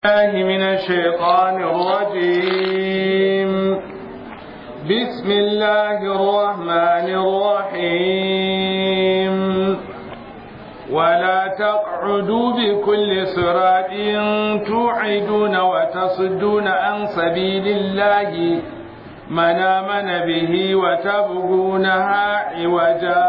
الله من الشيطان الرجيم بسم الله الرحمن الرحيم ولا تقعدوا بكل صراط توعدون وتصدون عن سبيل الله من آمن به وتبغونها عوجا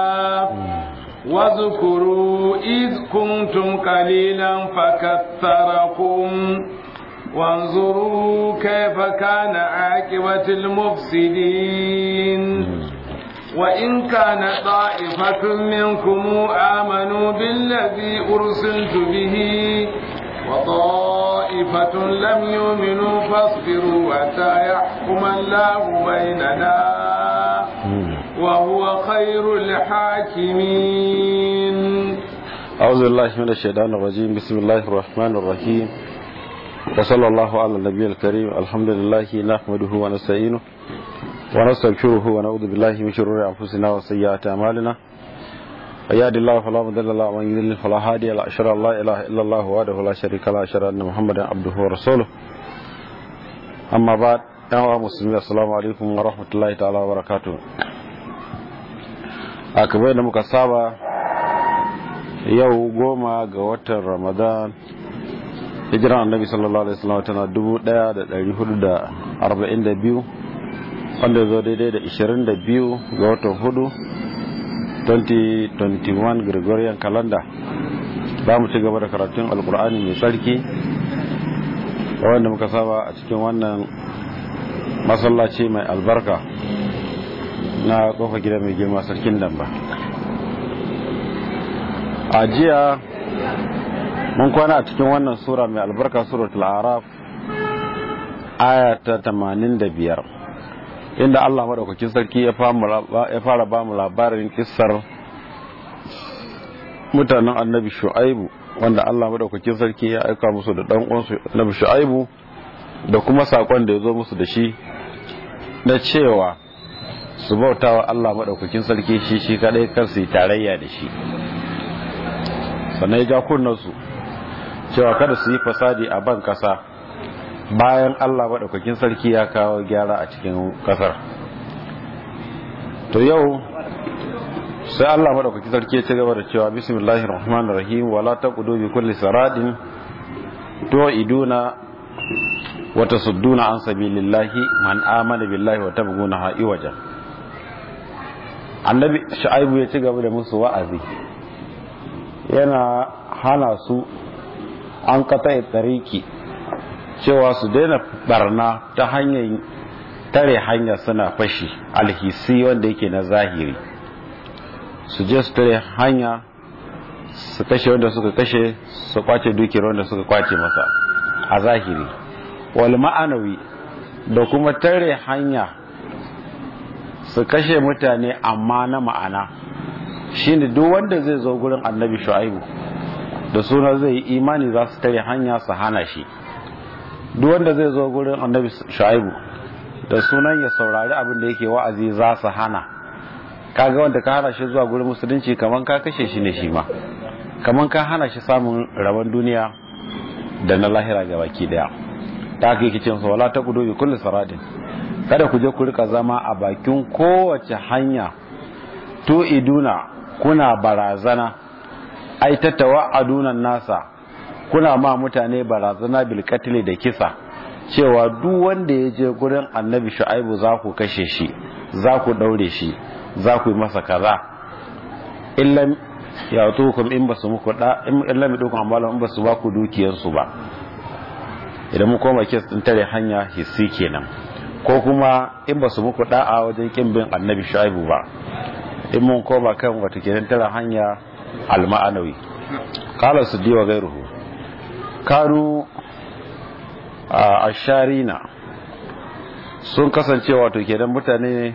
واذكروا إذ كنتم قليلا فكثركم وانظروا كيف كان عاقبة المفسدين وإن كان طائفة منكم آمنوا بالذي أرسلت به وطائفة لم يؤمنوا فاصبروا حتى يحكم الله بيننا وهو خير الحاكمين أعوذ بالله من الشيطان الرجيم بسم الله الرحمن الرحيم وصلى الله على النبي الكريم الحمد لله نحمده ونستعينه ونستغفره ونعوذ بالله من شرور أنفسنا وسيئات أعمالنا ويهد الله فلا مضل له ومن يضلل فلا هادي له أشهد أن لا إله إلا الله وحده لا شريك له أشهد أن محمدا عبده ورسوله أما بعد يا مسلمين السلام عليكم ورحمة الله تعالى وبركاته a kamar da muka saba yau goma ga watan ramadan hijiran annabi sallallahu alaihi wasallam tana 1442 wanda zo daidai da 22 ga watan hudu 2021 gregorian calendar za mu ci gaba da karatun alkur'ani mai tsarki wanda muka saba a cikin wannan masallaci mai albarka na kofa gida mai girma sarkin damba a jiya mun kwana a cikin wannan sura mai albarka suratul araf aya ta 85 inda Allah madaukakin sarki ya fara ba mu labarin kissar mutanen annabi shu'aibu wanda Allah madaukakin sarki ya aika musu da dan uwansu annabi shu'aibu da kuma sakon da ya zo musu da shi na cewa su bauta wa Allah maɗaukakin sarki shi shi kaɗai kar su yi tarayya da shi sannan ya ja kunnansu cewa kada su yi fasadi a ban ƙasa bayan Allah maɗaukakin sarki ya kawo gyara a cikin ƙasar to yau sai Allah maɗaukakin sarki ya ci gaba da cewa bismillahir rahmanir rahim wala taqudu bi kulli saradin to iduna wa tasudduna an sabilillahi man amana billahi wa tabghuna ha'i wajen annabi shu'aibu ya ci gaba da musu wa'azi yana hana su an kata tsariki cewa su daina barna ta hanyar tare hanya suna fashi alhisi wanda yake na zahiri su je su tare hanya su kashe wanda suka kashe su kwace dukiyar wanda suka kwace masa a zahiri wal ma'anawi da kuma tare hanya su kashe mutane amma na ma'ana shine duk wanda zai zo gurin annabi shu'aibu da suna zai yi imani za su tare hanya su hana shi duk wanda zai zo gurin annabi shu'aibu da sunan ya saurari abin da yake wa'azi za su hana kaga wanda ka hana shi zuwa gurin musulunci kaman ka kashe shi ne shi ma kaman ka hana shi samun rabon duniya da na lahira ga baki daya ta haka yake cin wala ta kudu bi kulli saradin kada ku je ku rika zama a bakin kowace hanya to iduna kuna barazana ai ta tawa'adunan nasa kuna ma mutane barazana bil da kisa cewa duk wanda ya je gurin annabi shu'aibu za ku kashe shi za ku daure shi za ku yi masa kaza illam ya tukum in basu muku da in illam dukum amalan in basu ba ku dukiyarsu ba idan mu koma kes din tare hanya hissi kenan ko kuma in ba su muku da'a wajen kin bin annabi shaibu ba in mun koma kan wata kenan tara hanya alma'anawi qala suddi wa gairuhu kanu a asharina sun kasance wato kenan mutane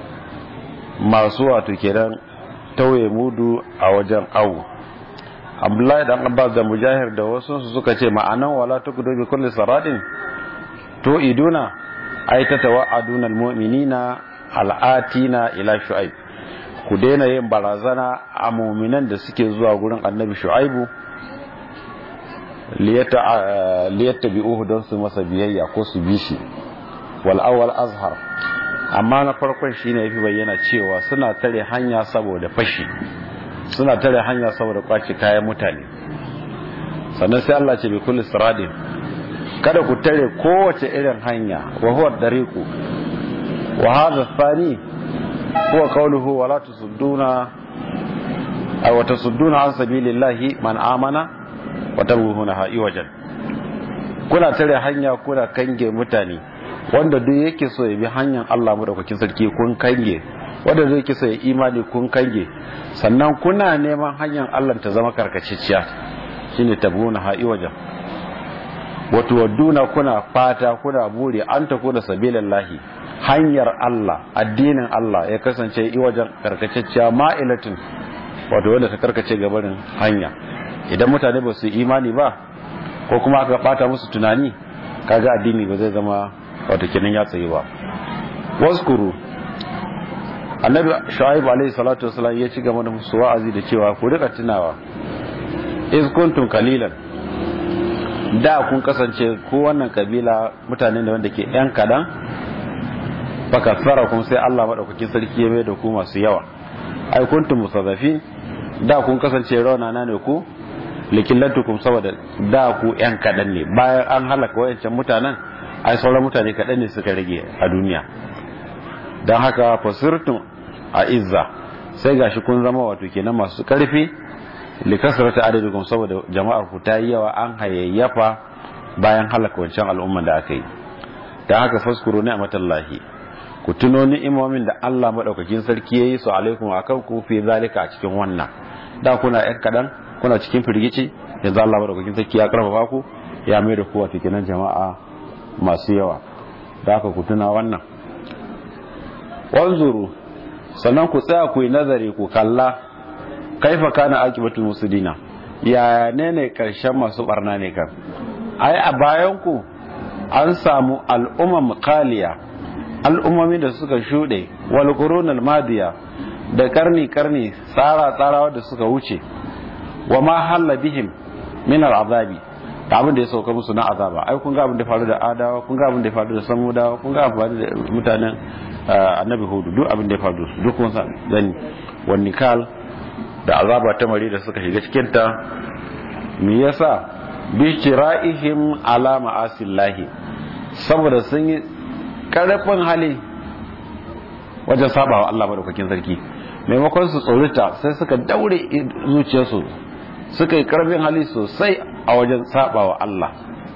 masu wato kenan tauye mudu a wajen awu abdullahi dan abbas da mujahir da wasu suka ce ma'anan wala tukudu bi kulli saradin to iduna ai ta tawa'aduna almu'minina al'atina ila shu'aib ku daina yin barazana a mu'minan da suke zuwa gurin annabi shu'aibu liyattabi'uhu don su masa biyayya ko su bi shi wal awwal azhar amma na farkon shine yafi bayyana cewa suna tare hanya saboda fashi suna tare hanya saboda kwace kayan mutane sannan sai Allah ce bi kulli siradin kada ku tare kowace irin hanya wa huwa dariqu wa hadha thani huwa qawluhu wa la tusudduna aw tasudduna an sabilillahi man amana wa taruhuna ha'i wajan kuna tare hanya kuna kange mutane wanda duk yake so ya bi hanyar Allah madaukakin sarki kun kange wanda duk yake so ya imani kun kange sannan kuna neman hanyar Allah ta zama karkaciciya shine tabuna ha'i wajan wato wadduna kuna fata kuna buri an ta kuna sabilillahi hanyar Allah addinin Allah ya kasance i wajen karkaciciya ma'ilatin wato wanda ta karkace gabarin hanya idan mutane ba su imani ba ko kuma aka bata musu tunani kaga addini ba zai zama wato kenan ya tsaye ba waskuru annabi shu'aib alaihi salatu wasallam ya ci gaba da musu wa'azi da cewa ku rika tunawa iz kuntum qalilan da kun kasance ko wannan kabila mutane da wanda ke yan kadan baka tsara kun sai Allah madaukakin sarki ya mai da ku masu yawa ai kuntum musazzafin da kun kasance raunana ne ku likillatukum saboda da ku yan kadan ne bayan an halaka wayancan mutanen ai sauran mutane kadan ne suka rage a duniya don haka fasirtun a izza sai gashi kun zama wato kenan masu karfi likasrata adadikum saboda jama'ar ku ta yi yawa an hayayyafa bayan halaka wancan al'umman da aka yi don haka faskuru ne a matallahi ku tuno ni'imomin da Allah madaukakin sarki yayi su alaikum akan ku fi zalika a cikin wannan da kuna yan kadan kuna cikin firgici yanzu Allah madaukakin sarki ya karfafa ku ya mai da ku wato kenan jama'a masu yawa da haka ku tuna wannan wanzuru sannan ku tsaya ku yi nazari ku kalla kaifa kana akibatul musidina ya ne ne karshen masu barna ne kan ai a bayan ku an samu al'umman kaliya al'ummomi da suka shuɗe wal qurunal madiya da karni karni tsara tsara da suka wuce wa ma halla bihim min al'azabi da abin da ya sauka musu na azaba ai kun ga abin da faru da adawa kun ga abin da ya faru da samudawa kun ga abin da mutanen annabi hudu duk abin da ya faru su duk kun san gani wani kal da azaba ta mari da suka shiga cikin ta me yasa bi shira'ihim ala ma'asillahi saboda sun yi karfin hali wajen saba wa Allah madaukakin sarki maimakon su tsorita sai suka daure zuciyarsu suka yi karfin hali sosai a wajen saba wa Allah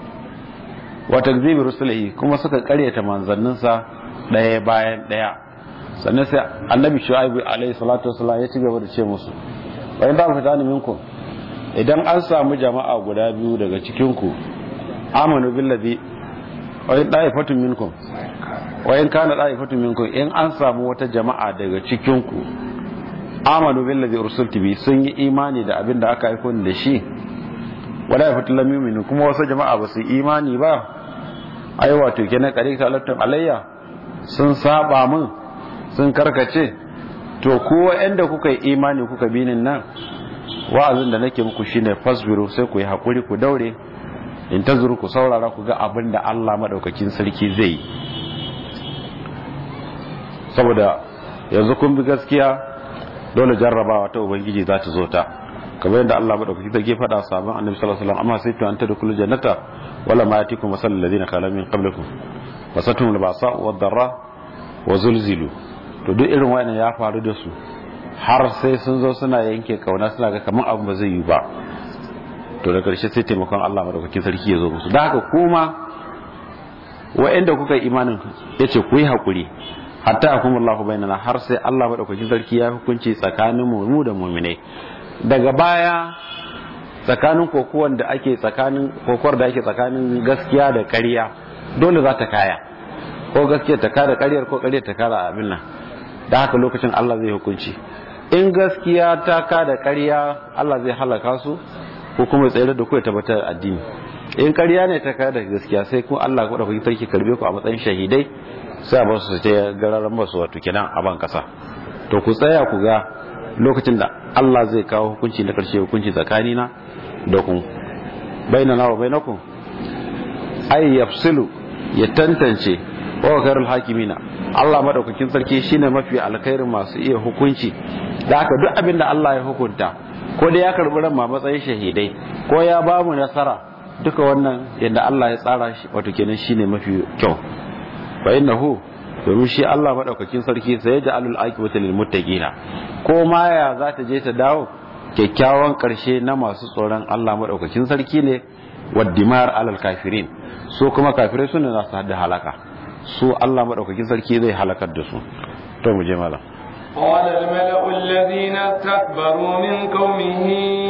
wa takzibi rusulihi kuma suka karyata manzanninsa daya bayan daya sannan sai annabi shu'aibu alaihi salatu wasallam ya ci gaba da ce musu wa in da fita ni minkum idan an samu jama'a guda biyu daga cikin ku amanu billazi wa in da'ifatun minkum wa in kana da'ifatun minkum in an samu wata jama'a daga cikin ku amanu billazi ursiltu bi sun yi imani da abin da aka aiko ni da shi wala yafatul lam yu'minu kuma wasu jama'a ba su imani ba ai wato kenan kare ta alatun alayya sun saba min sun karkace to ko wanda kuka yi imani kuka bi nan wa'azin da nake muku shine fasbiru sai ku yi hakuri ku daure in tazuru ku saurara ku ga abin da Allah madaukakin sarki zai yi saboda yanzu kun bi gaskiya dole jarrabawa ta ubangiji za ta zo ta kamar yadda Allah madaukaki ta gefa da sabon annabi sallallahu alaihi wasallam amma sai to an tadkhulu jannata wala ma yatikum masal ladina khala min qablikum wasatum al-ba'sa wad-darra wa zulzilu to duk irin wannan ya faru da su har sai sun zo suna yanke kauna suna ga kamar abu ba zai yi ba to da karshe sai taimakon Allah madaukakin sarki ya zo musu da haka kuma wa'anda kuka yi imanin yace ku yi hakuri hatta akumullahu bainana har sai Allah madaukakin sarki ya hukunci tsakanin mu da mu'minai daga baya tsakanin kokuwan da ake tsakanin kokuwar da ake tsakanin gaskiya da ƙarya dole za ta kaya ko gaskiya ta kare ƙaryar ko ƙaryar ta kare abin nan da haka lokacin Allah zai hukunci in gaskiya ta kada ƙarya Allah zai halaka su ko kuma tsayar da ku ya tabbatar addini in ƙarya ne ta kada gaskiya sai kuma Allah ko da kuke sarki karbe ku a matsayin shahidai sai a ba su ta gararan ba su wato kenan a ban kasa to ku tsaya ku ga lokacin da Allah zai kawo hukunci na karshe hukunci tsakanina da ku bainana wa bainakum ay yafsilu ya tantance wa khairul hakimina Allah madaukakin sarki shine mafi alkhairin masu iya hukunci da haka duk abin da Allah ya hukunta ko da ya karbi ran ma matsayin shahidai ko ya ba mu nasara duka wannan yadda Allah ya tsara shi wato kenan shine mafi kyau fa innahu domin shi Allah madaukakin sarki sai ya ja'alul aqibata lil muttaqina ko ma ya za ta je ta dawo kyakkyawan karshe na masu tsoron Allah madaukakin sarki ne waddimar alal kafirin su kuma kafirai sune za su hada halaka su Allah madaukakin sarki zai halakar da su to mu je malam قال الملأ الذين استكبروا من قومه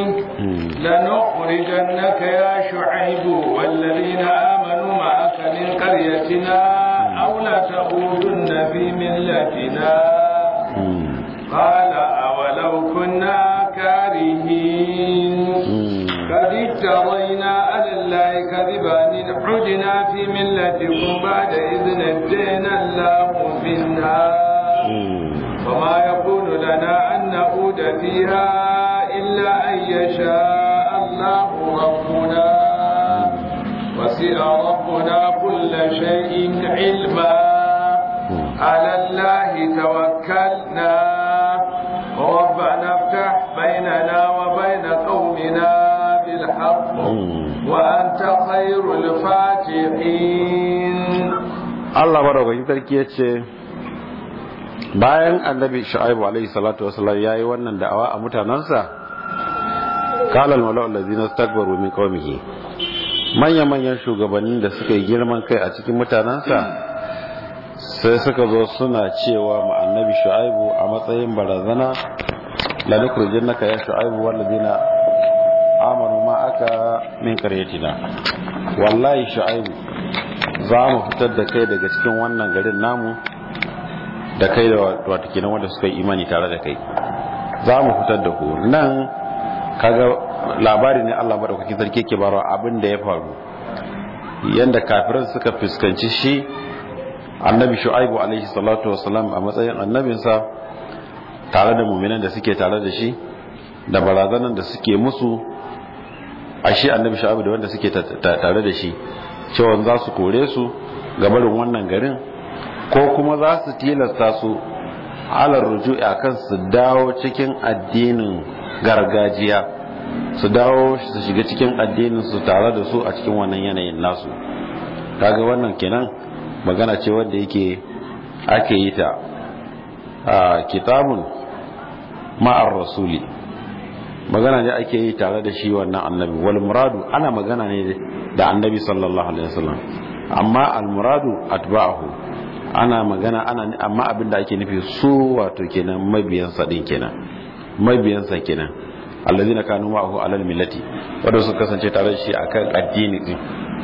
لنخرجنك يا شعيب والذين آمنوا معك من قريتنا أو لتعودن في ملتنا قال أولو كنا كارهين قد افترينا على الله كذبا إن عدنا في ملتكم بعد إذ نجينا الله منها وما يكون لنا أن نعود فيها إلا أن يشاء الله ربنا وسع ربنا كل شيء علما على الله توكلنا ربنا افتح بيننا وبين قومنا بالحق وأنت خير الفاتحين Allah madaukakin sarki ya ce bayan annabi shu'aibu alaihi salatu wasallam yayi wannan da'awa a mutanansa qala al-mala'u allazina istakbaru min qaumihi manya manyan shugabannin da suka yi girman kai a cikin mutanansa sai suka zo suna cewa ma annabi shu'aibu a matsayin barazana la nukhrijannaka ya shu'aibu wal ladina amanu ma aka min qaryatina wallahi shu'aibu za mu fitar da kai daga cikin wannan garin namu da kai da wato kenan wanda suka yi imani tare da kai za mu fitar da ku nan kaga labari ne Allah madaukakin sarki ke barawa abin da ya faru yanda kafiran suka fuskanci shi annabi shu'aibu alaihi salatu wasalam a matsayin annabinsa tare da muminan da suke tare da shi da barazanan da suke musu a shi annabi shu'aibu da wanda suke tare da shi cewa za su kore su gabarin wannan garin ko kuma za su tilasta su alar ruju'i akan su dawo cikin addinin gargajiya su dawo su shiga cikin addinin su tare da su a cikin wannan yanayin nasu kaga wannan kenan magana ce wanda yake ake yi ta a kitabun ma'ar rasuli magana ne ake yi tare da shi wannan annabi wal muradu ana magana ne da annabi sallallahu alaihi wasallam amma al muradu atba'ahu ana magana ana amma abin da ake nufi su wato kenan mabiyansa din kenan mabiyansa kenan allazina kanu ma'ahu alal millati wanda suka kasance tare da shi akan addini din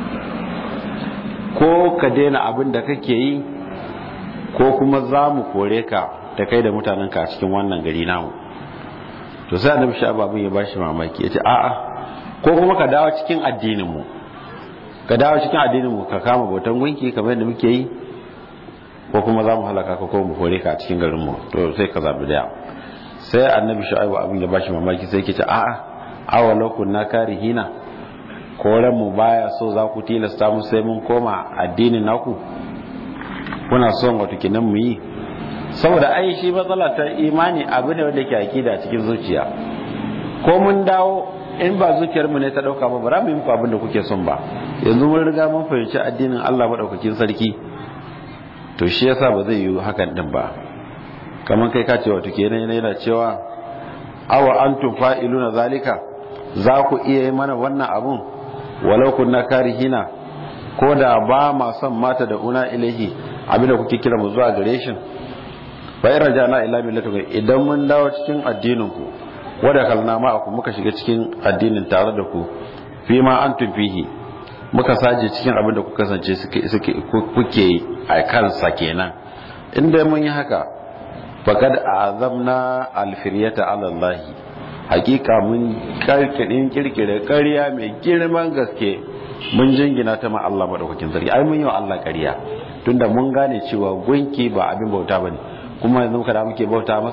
ko ka daina abin da kake yi ko kuma za mu kore ka da kai da mutanenka a cikin wannan gari namu to sai annabi shi ababin ya bashi mamaki ya ce a'a ko kuma ka dawo cikin addinin mu ka dawo cikin addinin mu ka kama bautan gunki kamar yadda muke yi ko kuma za mu halaka ka ko mu kore ka a cikin garin mu to sai ka zabi daya sai annabi shu'aibu abin ya bashi mamaki sai yake ce a'a awalau kunna karihina koren mu baya so za ku tilasta mu sai mun koma addinin naku kuna son wato kinan mu yi saboda ai shi matsala ta imani abu ne wanda ke akida cikin zuciya ko mun dawo in ba zuciyar mu ne ta dauka ba ba mu yi muku abin da kuke son ba yanzu mun riga mun fahimci addinin Allah madaukakin sarki to shi yasa ba zai yi hakan din ba kamar kai ka ce wato kenan yana cewa awa antum fa'iluna zalika za ku iya yi mana wannan abun walau kunna karihina ko da ba ma son mata da una ilahi abinda kuke kira mu zuwa gare shi fa in rajana ila millatikum idan mun dawo cikin addinin ku wada kalna ma ku muka shiga cikin addinin tare da ku fi ma antum fihi muka saje cikin abinda ku kasance suke suke kuke a kansa kenan inda mun yi haka faqad azamna alfiryata ala allah hakika mun karkirin kirkire ƙarya mai girman gaske mun jingina ta ma Allah madaukakin sarki ai mun yi wa Allah ƙarya tunda mun gane cewa gunki ba abin bauta bane kuma yanzu muka da muke bauta masa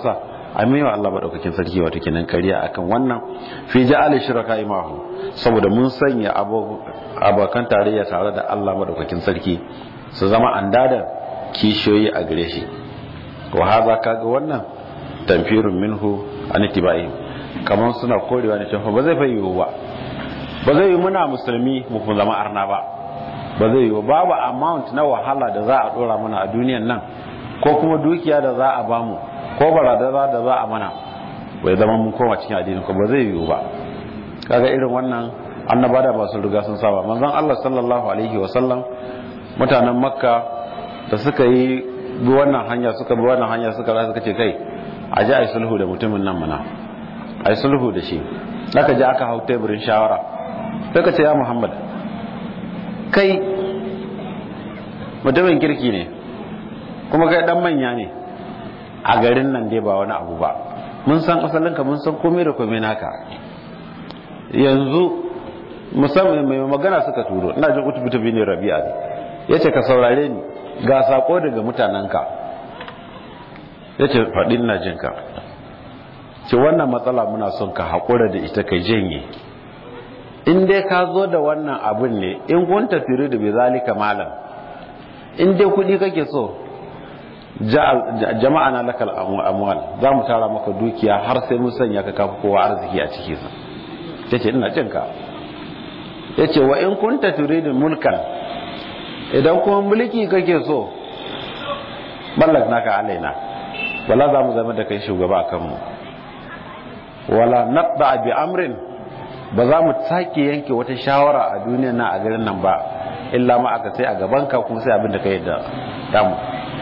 a mai wa Allah madaukakin sarki wato kenan kariya akan wannan fi ja'al shiraka imahu saboda mun sanya abokan tarayya tare da Allah madaukakin sarki su zama andada kishiyoyi a gare shi wa hadha kaga wannan tamfirun minhu an tibai kamar suna korewa ne cewa ba zai fa yiwu ba ba zai yi muna musulmi mu zama arna ba ba zai yi babu amount na wahala da za a dora mana a duniyan nan ko kuma dukiya da za a bamu ko baradara da za a mana bai zama mun koma cikin addini ko ba zai yiwu ba kaga irin wannan annaba da masu riga sun saba manzon Allah sallallahu alaihi wa sallam mutanen makka da suka yi bi wannan hanya suka bi wannan hanya suka ra suka ce kai a ji a yi sulhu da mutumin nan mana a yi sulhu da shi aka ji aka hau teburin shawara sai ka ce ya muhammad kai mutumin kirki ne kuma kai dan manya ne a garin nan dai ba wani abu ba mun san asalinka mun san komai da komai naka yanzu musamman mai magana suka turo ina jin utubutu bin rabi'a ne yace ka saurare ni ga sako daga mutanenka yace faɗin na jinka ce wannan matsala muna son ka haƙura da ita kai janye in dai ka zo da wannan abin ne in kun tafiru da bai zalika malam in dai kuɗi kake so jama'a na lakal amwal za mu tara maka dukiya har sai mun sanya ka kafa kowa arziki a ciki sa yace ina jin ka yace wa in kunta turidu mulkan idan kuma mulki kake so mallak naka alaina wala za mu zama da kai shugaba a kanmu wala naqda bi amrin ba za mu sake yanke wata shawara a duniya na a garin nan ba illa ma aka sai a gaban ka kuma sai abin da ka yadda damu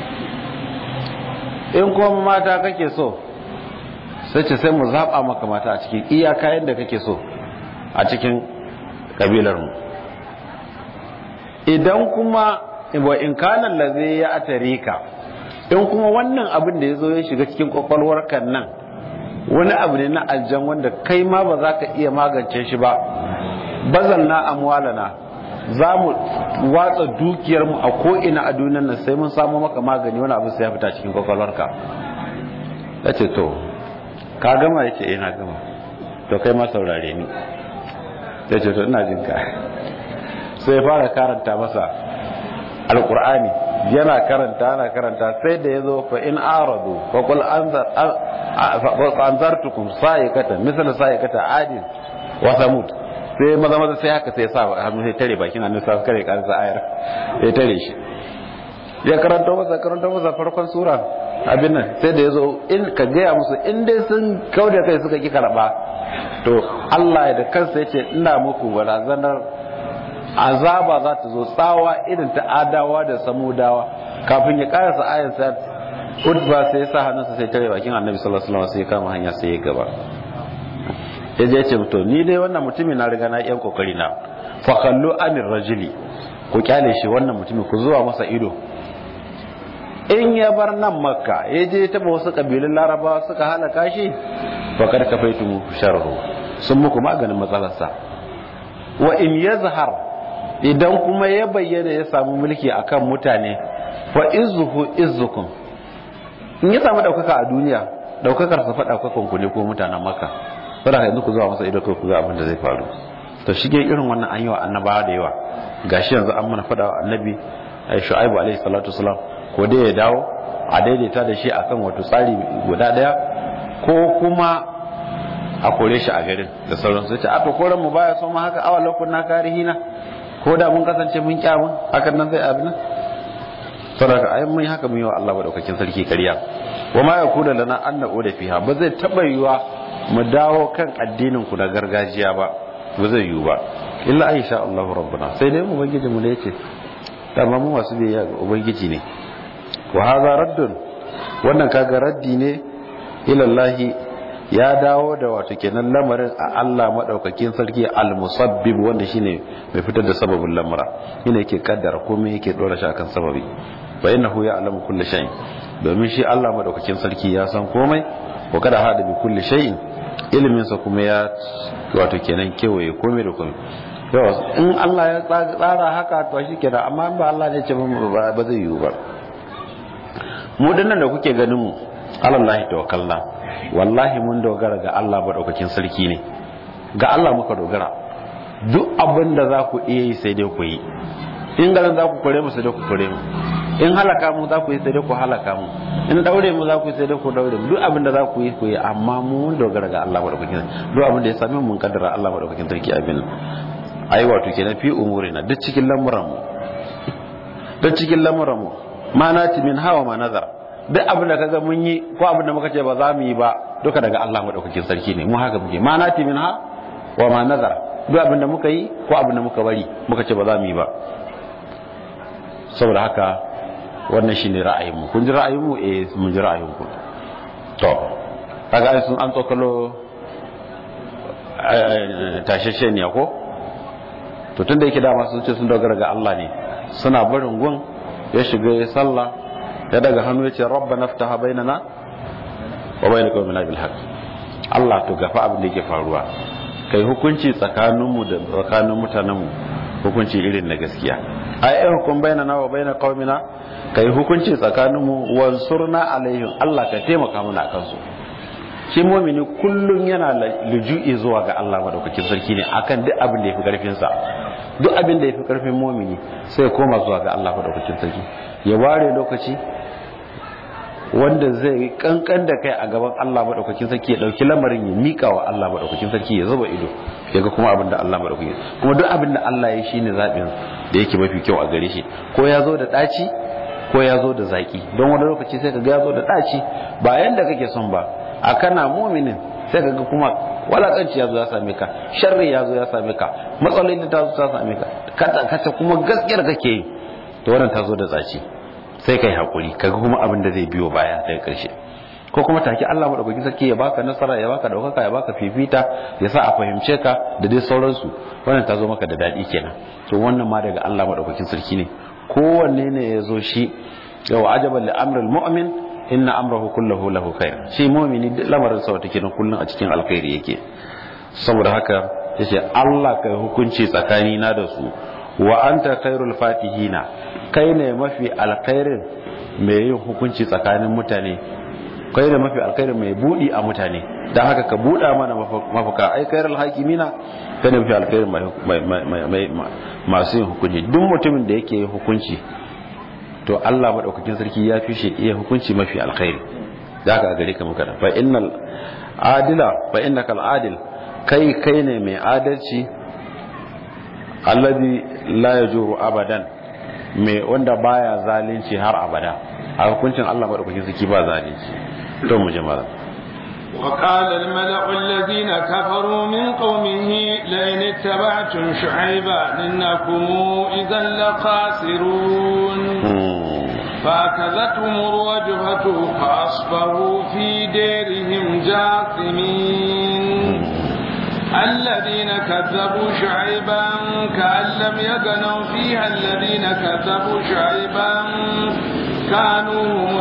in kuma mata kake so sai ce sai mu zaɓa maka mata a cikin iya kayan da kake so a cikin ƙabilarmu idan kuma wa in kanan laze ya atare ka in kuma wannan abin da ya zo ya shiga cikin kwakwalwar kan nan wani abu ne na aljan wanda kai ma ba za ka iya magance shi ba bazal na amwalana za mu watsa dukiyarmu a ko'ina a duniyar nan sai mun samu maka magani wani abu sai ya fita cikin kwakwalwarka ya ce to ka gama ya ce ina gama to kai ma saurare ni ya ce to ina jin ka sai ya fara karanta masa alkur'ani yana karanta ana karanta sai da ya zo fa in aradu fa qul anzar anzartukum sa'ikata misal sa'ikata adin wa samud sai maza maza sai haka sai ya sa hannu sai tare bakin annabi sai kare kansa ayar ya tare shi ya karanta masa karanta masa farkon sura abin nan sai da yazo in ka gaya musu in dai sun kauda kai suka ki karba to Allah ya da kansa yace ina muku barazanar azaba za ta zo tsawa irin ta adawa da samudawa kafin ya karasa ayar sa Utba sai ya sa hannunsa sai tare bakin annabi sallallahu alaihi wasallam sai ya kama hanya sai ya gaba ya je ce to ni dai wannan mutumin na riga na yan kokari na fa kallu anir rajuli ku kyale shi wannan mutumin ku zuwa masa ido in ya bar nan makka ya je taba wasu kabilun larabawa suka halaka shi fa kad kafaitu mu sharru sun muku maganin matsalarsa wa in yazhar idan kuma ya bayyana ya samu mulki akan mutane fa izuhu izukum in ya samu daukaka a duniya daukakar sa fa daukakan ku ne ko mutanen makka saboda yanzu ku zuwa masa ido kai ku ga abin da zai faru to shige irin wannan an yi wa annabawa da yawa gashi yanzu an mana fada wa annabi shu'aibu alaihi salatu wasalam ko dai ya dawo a daidaita da shi akan wato tsari guda daya ko kuma a kore shi a garin da sauran su ce a to koran mu baya so ma haka awa lokun na karihina ko da mun kasance mun kyamun hakan nan zai abin saboda ai mun haka mun yi wa Allah madaukakin sarki kariya wa ma yakuna lana an na'uda fiha ba zai taba yiwa mu dawo kan addinin ku na gargajiya ba ba zai yiwu ba illa aisha Allahu rabbuna sai dai ubangiji mu ne yace dama mu masu biyayya ga ubangiji ne wa hadha raddun wannan kaga raddi ne ila Allah ya dawo da wato kenan lamarin a Allah madaukakin sarki al-musabbib wanda shine mai fitar da sababin lamura shine yake kaddara komai yake dora shi akan sababi fa innahu ya'lamu kulli shay domin shi Allah madaukakin sarki ya san komai wa kada hada bi kulli shay'in ilimin sa kuma ya wato kenan kewaye komai da komai yawa in Allah ya tsara haka to shikenan amma ba Allah ne ce ba zai yiwu ba mu dinnan da kuke ganin mu alallahi tawakkalna wallahi mun dogara ga Allah madaukakin sarki ne ga Allah muka dogara duk abin da za ku iya yi sai dai ku yi in garin za ku kore mu sai dai ku kore mu in halaka mu za ku yi sai dai ku halaka mu in daure mu za ku yi sai dai ku daure mu duk abin da za ku yi ku yi amma mu mun dogara ga Allah madaukakin duk abin da ya same mu mun kaddara Allah madaukakin sarki abin ai wato kenan fi umurina duk cikin lamuran mu duk cikin lamuran mu ma nati min hawa ma nazar duk abin da kaga mun yi ko abin da muka ce ba za mu yi ba duka daga Allah madaukakin sarki ne mu haka muke ma nati min ha wa ma nazar duk abin da muka yi ko abin da muka bari muka ce ba za mu yi ba saboda haka wannan shine ra'ayinmu kun ji ra'ayinmu eh mun ji ra'ayinku to kaga ai sun an tsokalo tashashe ne ko to tunda yake dama sun ce sun dogara ga Allah ne suna barin gun ya shiga ya sallah ya daga hannu ya ce rabbana ftaha bainana wa bainal qawmina bil haqq Allah to gafa abin da yake faruwa kai hukunci tsakaninmu da tsakanin mutanenmu hukunci irin na gaskiya ai ai hukum bainana wa bainal qaumina kai hukunci tsakaninmu wansurna alaihim Allah ka taimaka mana akan su shi mu'mini kullun yana luju'i zuwa ga Allah madaukakin sarki ne akan duk abin da yafi karfin sa duk abin da yafi karfin mu'mini sai ya koma zuwa ga Allah madaukakin sarki ya ware lokaci wanda zai kankan da kai a gaban Allah madaukakin sarki ya dauki lamarin ya mika wa Allah madaukakin sarki ya zuba ido ya ga kuma abin da Allah madaukakin kuma duk abin da Allah ya shine zabin da yake mafi kyau a gare shi ko ya zo da daci ko ya zo da zaki don wani lokaci sai ka ga ya zo da daci ba yanda kake son ba a kana muminin sai ka ga kuma walakanci ya zo ya same ka sharri ya zo ya same ka matsaloli ta zo ta same ka kata kata kuma gaskiyar kake yi to wannan ta zo da tsaci sai kai hakuri kaga kuma abin da zai biyo baya daga karshe ko kuma take Allah madaukakin sarki ya baka nasara ya baka daukaka ya baka fifita ya sa a fahimce ka da dai sauransu wannan ta zo maka da dadi kenan to wannan ma daga Allah madaukakin sarki ne kowanne ne ya zo shi yau ajaban li amril mu'min inna amrahu kullahu lahu khair shi mu'mini duk lamarin sa wata kenan kullun a cikin alkhairi yake saboda haka yace Allah kai hukunci tsakani na da su wa anta khairul fatihina kai ne mafi alkhairin mai yin hukunci tsakanin mutane kai ne mafi alkhairin mai budi a mutane dan haka ka buda mana mafaka ai khairul hakimina kai ne mafi alkhairin masu yin hukunci duk mutumin da yake yin hukunci to Allah madaukakin sarki ya fi shi iya hukunci mafi alkhairi zaka a gare ka muka fa innal adila fa innaka al adil kai kai ne mai adalci alladhi la yajuru abadan mai wanda baya zalunci har abada a hukuncin Allah madaukakin sarki ba zalunci to mu jama'a وقال الملأ الذين كفروا من قومه لئن اتبعتم شعيبا إنكم إذا لخاسرون فأخذتهم الرجفة فأصبحوا في ديرهم جاثمين الذين كذبوا شعيبا كأن لم يغنوا فيها الذين كذبوا شعيبا كانوا هم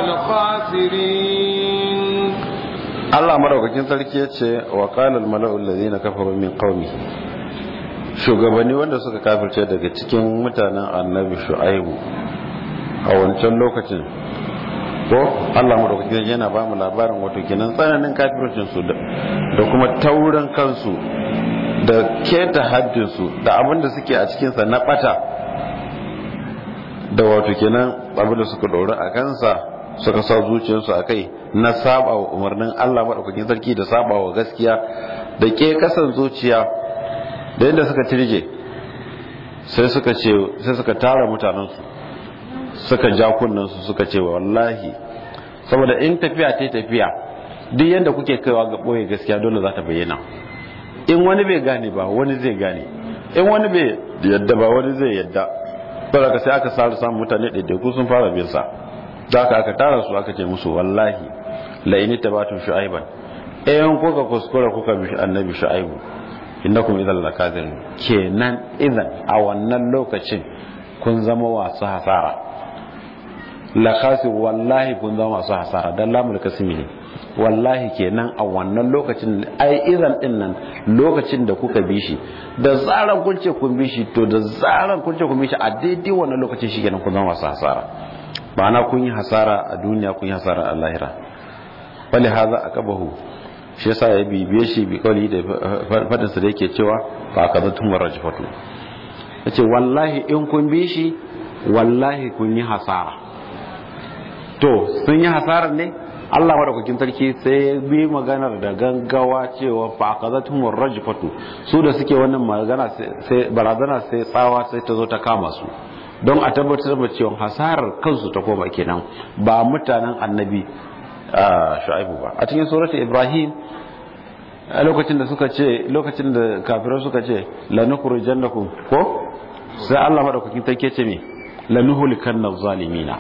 الخاسرين Allah madaukakin sarki ya ce wa qalal mala'ul ladina kafaru min qaumi shugabanni wanda suka kafirce daga cikin mutanen annabi shu'aibu a wancan lokacin ko Allah madaukakin sarki yana ba mu labarin wato kenan tsananin kafircin su da kuma taurin kansu da keta haddin su da abin da suke a cikin sa na bata da wato kenan abin da suka dora a kansa suka sa zuciyarsu a kai na saba wa umarnin Allah maɗaukakin sarki da saba wa gaskiya da ke kasan zuciya da yadda suka tirje sai suka ce sai suka tara mutanensu suka ja kunnansu suka ce wallahi saboda in tafiya ta tafiya duk yadda kuke kaiwa ga ɓoye gaskiya dole za ta bayyana in wani bai gane ba wani zai gane in wani bai yadda ba wani zai yadda saboda sai aka sa samun mutane ɗaiɗaiku sun fara bin sa da aka aka tara su aka ce musu wallahi la'ini tabatu shu'aiban ayan kuka kuskura kuka bi annabi shu'aibu innakum idan lakazin kenan idan a wannan lokacin kun zama wasu hasara lakasir wallahi kun zama masu hasara dan lamul kasimi ne wallahi kenan a wannan lokacin ai idan din nan lokacin da kuka bi shi da zaran kun ce kun bi shi to da zaran kun ce kun bi shi a daidai wannan lokacin shi kenan kun zama masu hasara ma'ana kun yi hasara a duniya kun yi hasara a lahira wali haza aqabahu shi yasa ya bibiye shi bi kawai da fadin sa da yake cewa fa akadatum warajfatu yace wallahi in kun bi shi wallahi kun yi hasara to sun yi hasarar ne Allah madaukakin sarki sai ya bi maganar da gangawa cewa fa akazatum warajfatu su da suke wannan magana sai barazana sai tsawa sai ta zo ta kama su don a tabbatar da cewa hasarar kansu ta koma kenan ba mutanen annabi shu'aibu ba a cikin surat ibrahim a lokacin da suka ce lokacin da kafirai suka ce lanukhrijannakum ko sai Allah madaukakin sarki ce me lanuhlikanna zalimina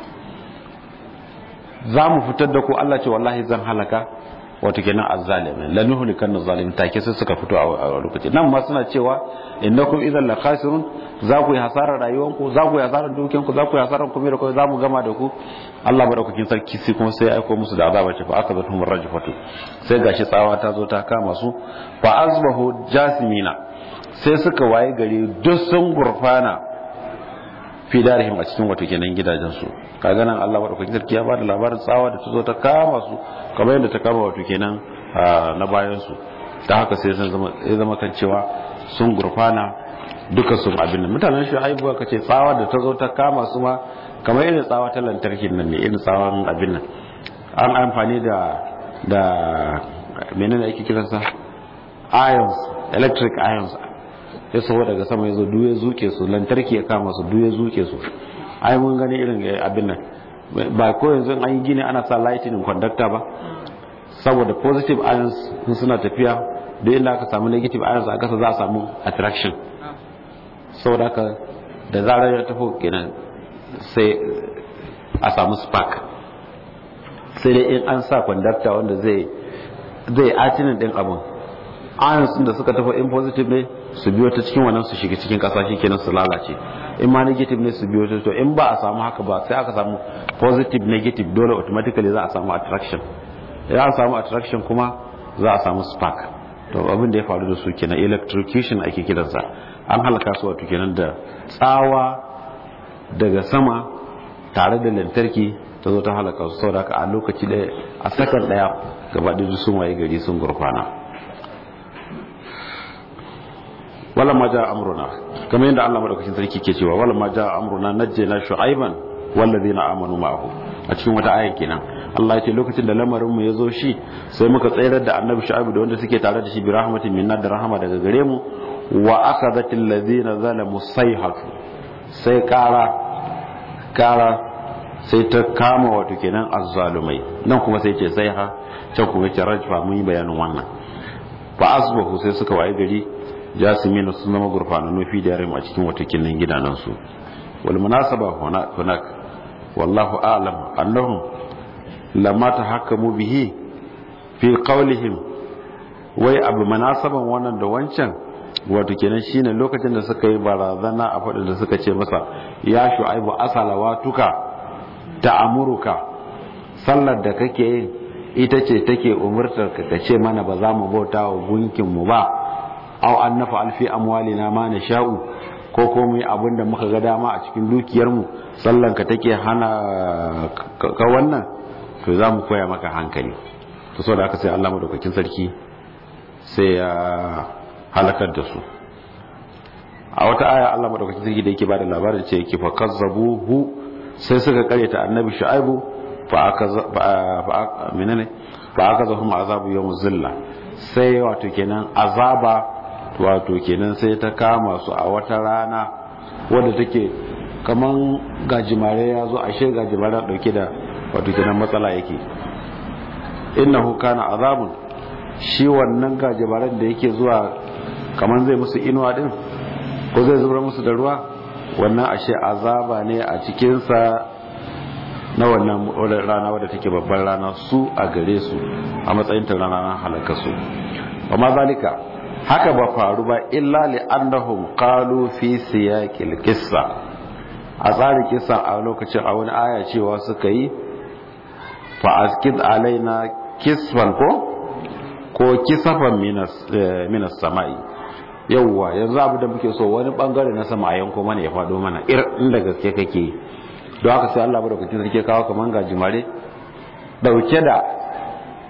za mu fitar da ku Allah ce wallahi zan halaka wato kenan azzalimin la nuhlikan zalimin take sai suka fito a lokaci nan ma suna cewa innakum idan la khasirun za ku yi hasarar rayuwanku za ku yi hasarar dukiyanku za ku yi hasarar kuma da kuma za mu gama da ku Allah madaukakin sarki sai kuma sai aiko musu da azaba ce fa aka zata mun rajfatu sai gashi tsawa ta zo ta kama su fa azbahu jasimina sai suka waye gari duk sun gurfana fi darihim a cikin wato kenan gidajen su kaga nan Allah madaukakin sarki ya bada labarin tsawa da ta zo ta kama su kamar yadda ta kama wato kenan na bayan su ta haka sai sun zama ya zama kan cewa sun gurfana duka sun abin nan mutanen shi haibuwa kace tsawa da ta zo ta kama su ma kamar irin tsawa ta lantarki nan ne irin tsawon abin nan an amfani da da menene ake kiransa ions electric ions ya saho daga sama ya zo duk ya zuke su lantarki ya kama su duk ya zuke su ai mun gani irin abin nan ba ko yanzu an yi gini ana sa lightning conductor ba saboda positive ions suna tafiya duk inda aka samu negative ions a kasa za a samu attraction saboda haka da zarar ya tafi kenan sai a samu spark sai dai in an sa conductor wanda zai zai atinin din abin ions da suka tafi in positive ne su biyo ta cikin wannan su shiga cikin kasa kenan su lalace in ma negative ne su biyo ta to in ba a samu haka ba sai aka samu positive negative dole automatically za a samu attraction idan a samu attraction kuma za a samu spark to abin da ya faru da su kenan electrocution ake kiransa an halaka su wato kenan da tsawa daga sama tare da lantarki ta zo ta halaka su saboda haka a lokaci ɗaya a sakan ɗaya gaba da sun waye gari sun gurfana wala ma ja amruna kamar yadda Allah madaukakin sarki ke cewa wala ma ja amruna najjayna shu'aiban wallazina amanu ma'ahu a cikin wata aya kenan Allah ya ce lokacin da lamarin mu yazo shi sai muka tsayar da annabi shu'aibu da wanda suke tare da shi bi rahmatin minna da rahama daga gare mu wa akhadhatil ladina zalamu sayhatu sai kara kara sai ta kama wato kenan azzalumai nan kuma sai ce sai ha can kuma ce rajfa mun yi bayanin wannan fa asbahu sai suka waye gari jasimina sun zama gurfananu fi da yarim a cikin watakin nan gidanansu wal munasaba hunak wallahu a'lam annahum lamma tahakkamu bihi fi qawlihim wai abu munasaban wannan da wancan wato kenan shine lokacin da suka yi barazana a fadin da suka ce masa ya shu'aibu asalawatuka ta'amuruka sallar da kake yin ita ce take umurtar ka ce mana ba za mu bauta wa gunkin mu ba aw an nafa alfi amwalina ma na sha'u ko ko mu abin da muka ga dama a cikin dukiyar mu sallan ka take hana ka wannan to za mu koya maka hankali to saboda haka sai Allah madaukakin sarki sai ya halakar da su a wata aya Allah madaukakin sarki da yake bada labarin ce yake fa kazzabuhu sai suka karyata annabi shu'aibu fa aka fa menene fa aka zahum azabu yawm zilla sai wato kenan azaba wato kenan sai ta kama su a wata rana wadda take kaman gajimare ya zo ashe gajimare dauke da wato kenan matsala yake innahu kana azabun shi wannan gajimaren da yake zuwa kaman zai musu inuwa din ko zai zubar musu da ruwa wannan ashe azaba ne a cikinsa na wannan rana wadda take babban rana su a gare su a matsayin ta rana na halaka su amma zalika haka ba faru ba illa li annahum qalu fi siyaqil qissa a tsarin kissa a lokacin a wani aya cewa suka yi fa askid alaina kisfan ko ko kisafan minas minas samai yawwa yanzu abu da muke so wani bangare na sama a yanko mana ya fado mana ir inda gaske kake don haka sai Allah madaukakin sarki kawo kaman gajimare dauke da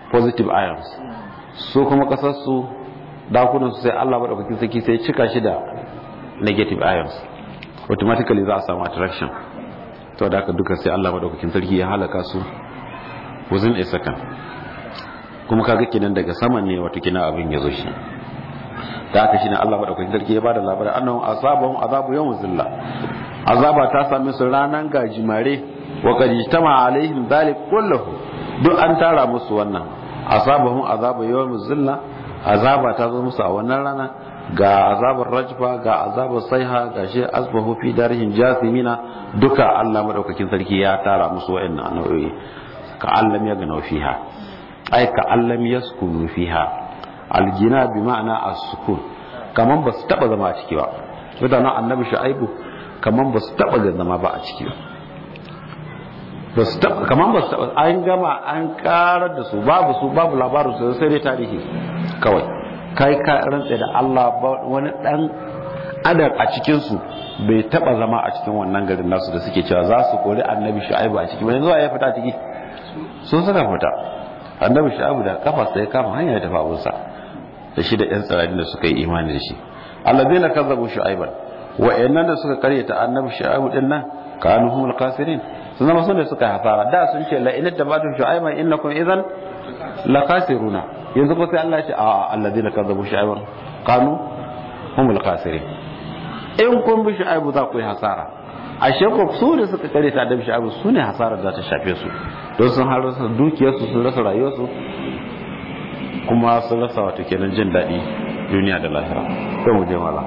positive ions su kuma kasar su dakunan su sai Allah madaukakin sarki sai cika shi da negative ions automatically za a samu attraction to da haka duka sai Allah madaukakin sarki ya halaka su within a second kuma kaga kenan daga saman ne wato kina abin ya zo shi da haka shine Allah madaukakin sarki ya bada labarin annahu asabahum azabu yawm zilla azaba ta same su ranan gajimare wa qad ijtama alaihim dhalik kulluhu duk an tara musu wannan asabahum azabu yawm zilla azaba ta zo musu a wannan rana ga azabar rajfa ga azabar saiha ga shi asbahu fi darihim jasimina duka Allah madaukakin sarki ya tara musu wa'annan nau'o'i ka allam ya gana fiha ai ka allam yaskunu fiha aljina bi ma'ana as-sukun kaman ba su taba zama a ciki ba mutanen annabi shu'aibu kaman ba su taba zama ba a ciki ba su taba kaman ba su taba an gama an karar da su babu su babu labarin su sai dai tarihi kawai kai ka rantsa da Allah wani dan adam a cikin su bai taba zama a cikin wannan garin nasu da suke cewa za su kori annabi shu'aibu a ciki ba yanzu ya fita ciki sun suka fita annabi shu'aibu da kafa sai kama hanya ya tafi abunsa da shi da yan tsirari da suka yi imani da shi allazina kazzabu shu'aiban wa'annan da suka karyata annabi shu'aibu din nan kanu humul khasirin sun zama sun da suka hasara da sun ce la in tabatu shu'aiban innakum idan la khasiruna yanzu ko sai Allah ya ce a allazina kazzabu shu'aiban kanu humul khasirin in kun bi shu'aibu za ku yi hasara ashe ko su da suka karyata annabi shu'aibu su ne hasarar da ta shafe su don sun har rasa dukiyarsu sun rasa rayuwarsu kuma sun rasa wato kenan jin daɗi duniya da lahira sai mu je mala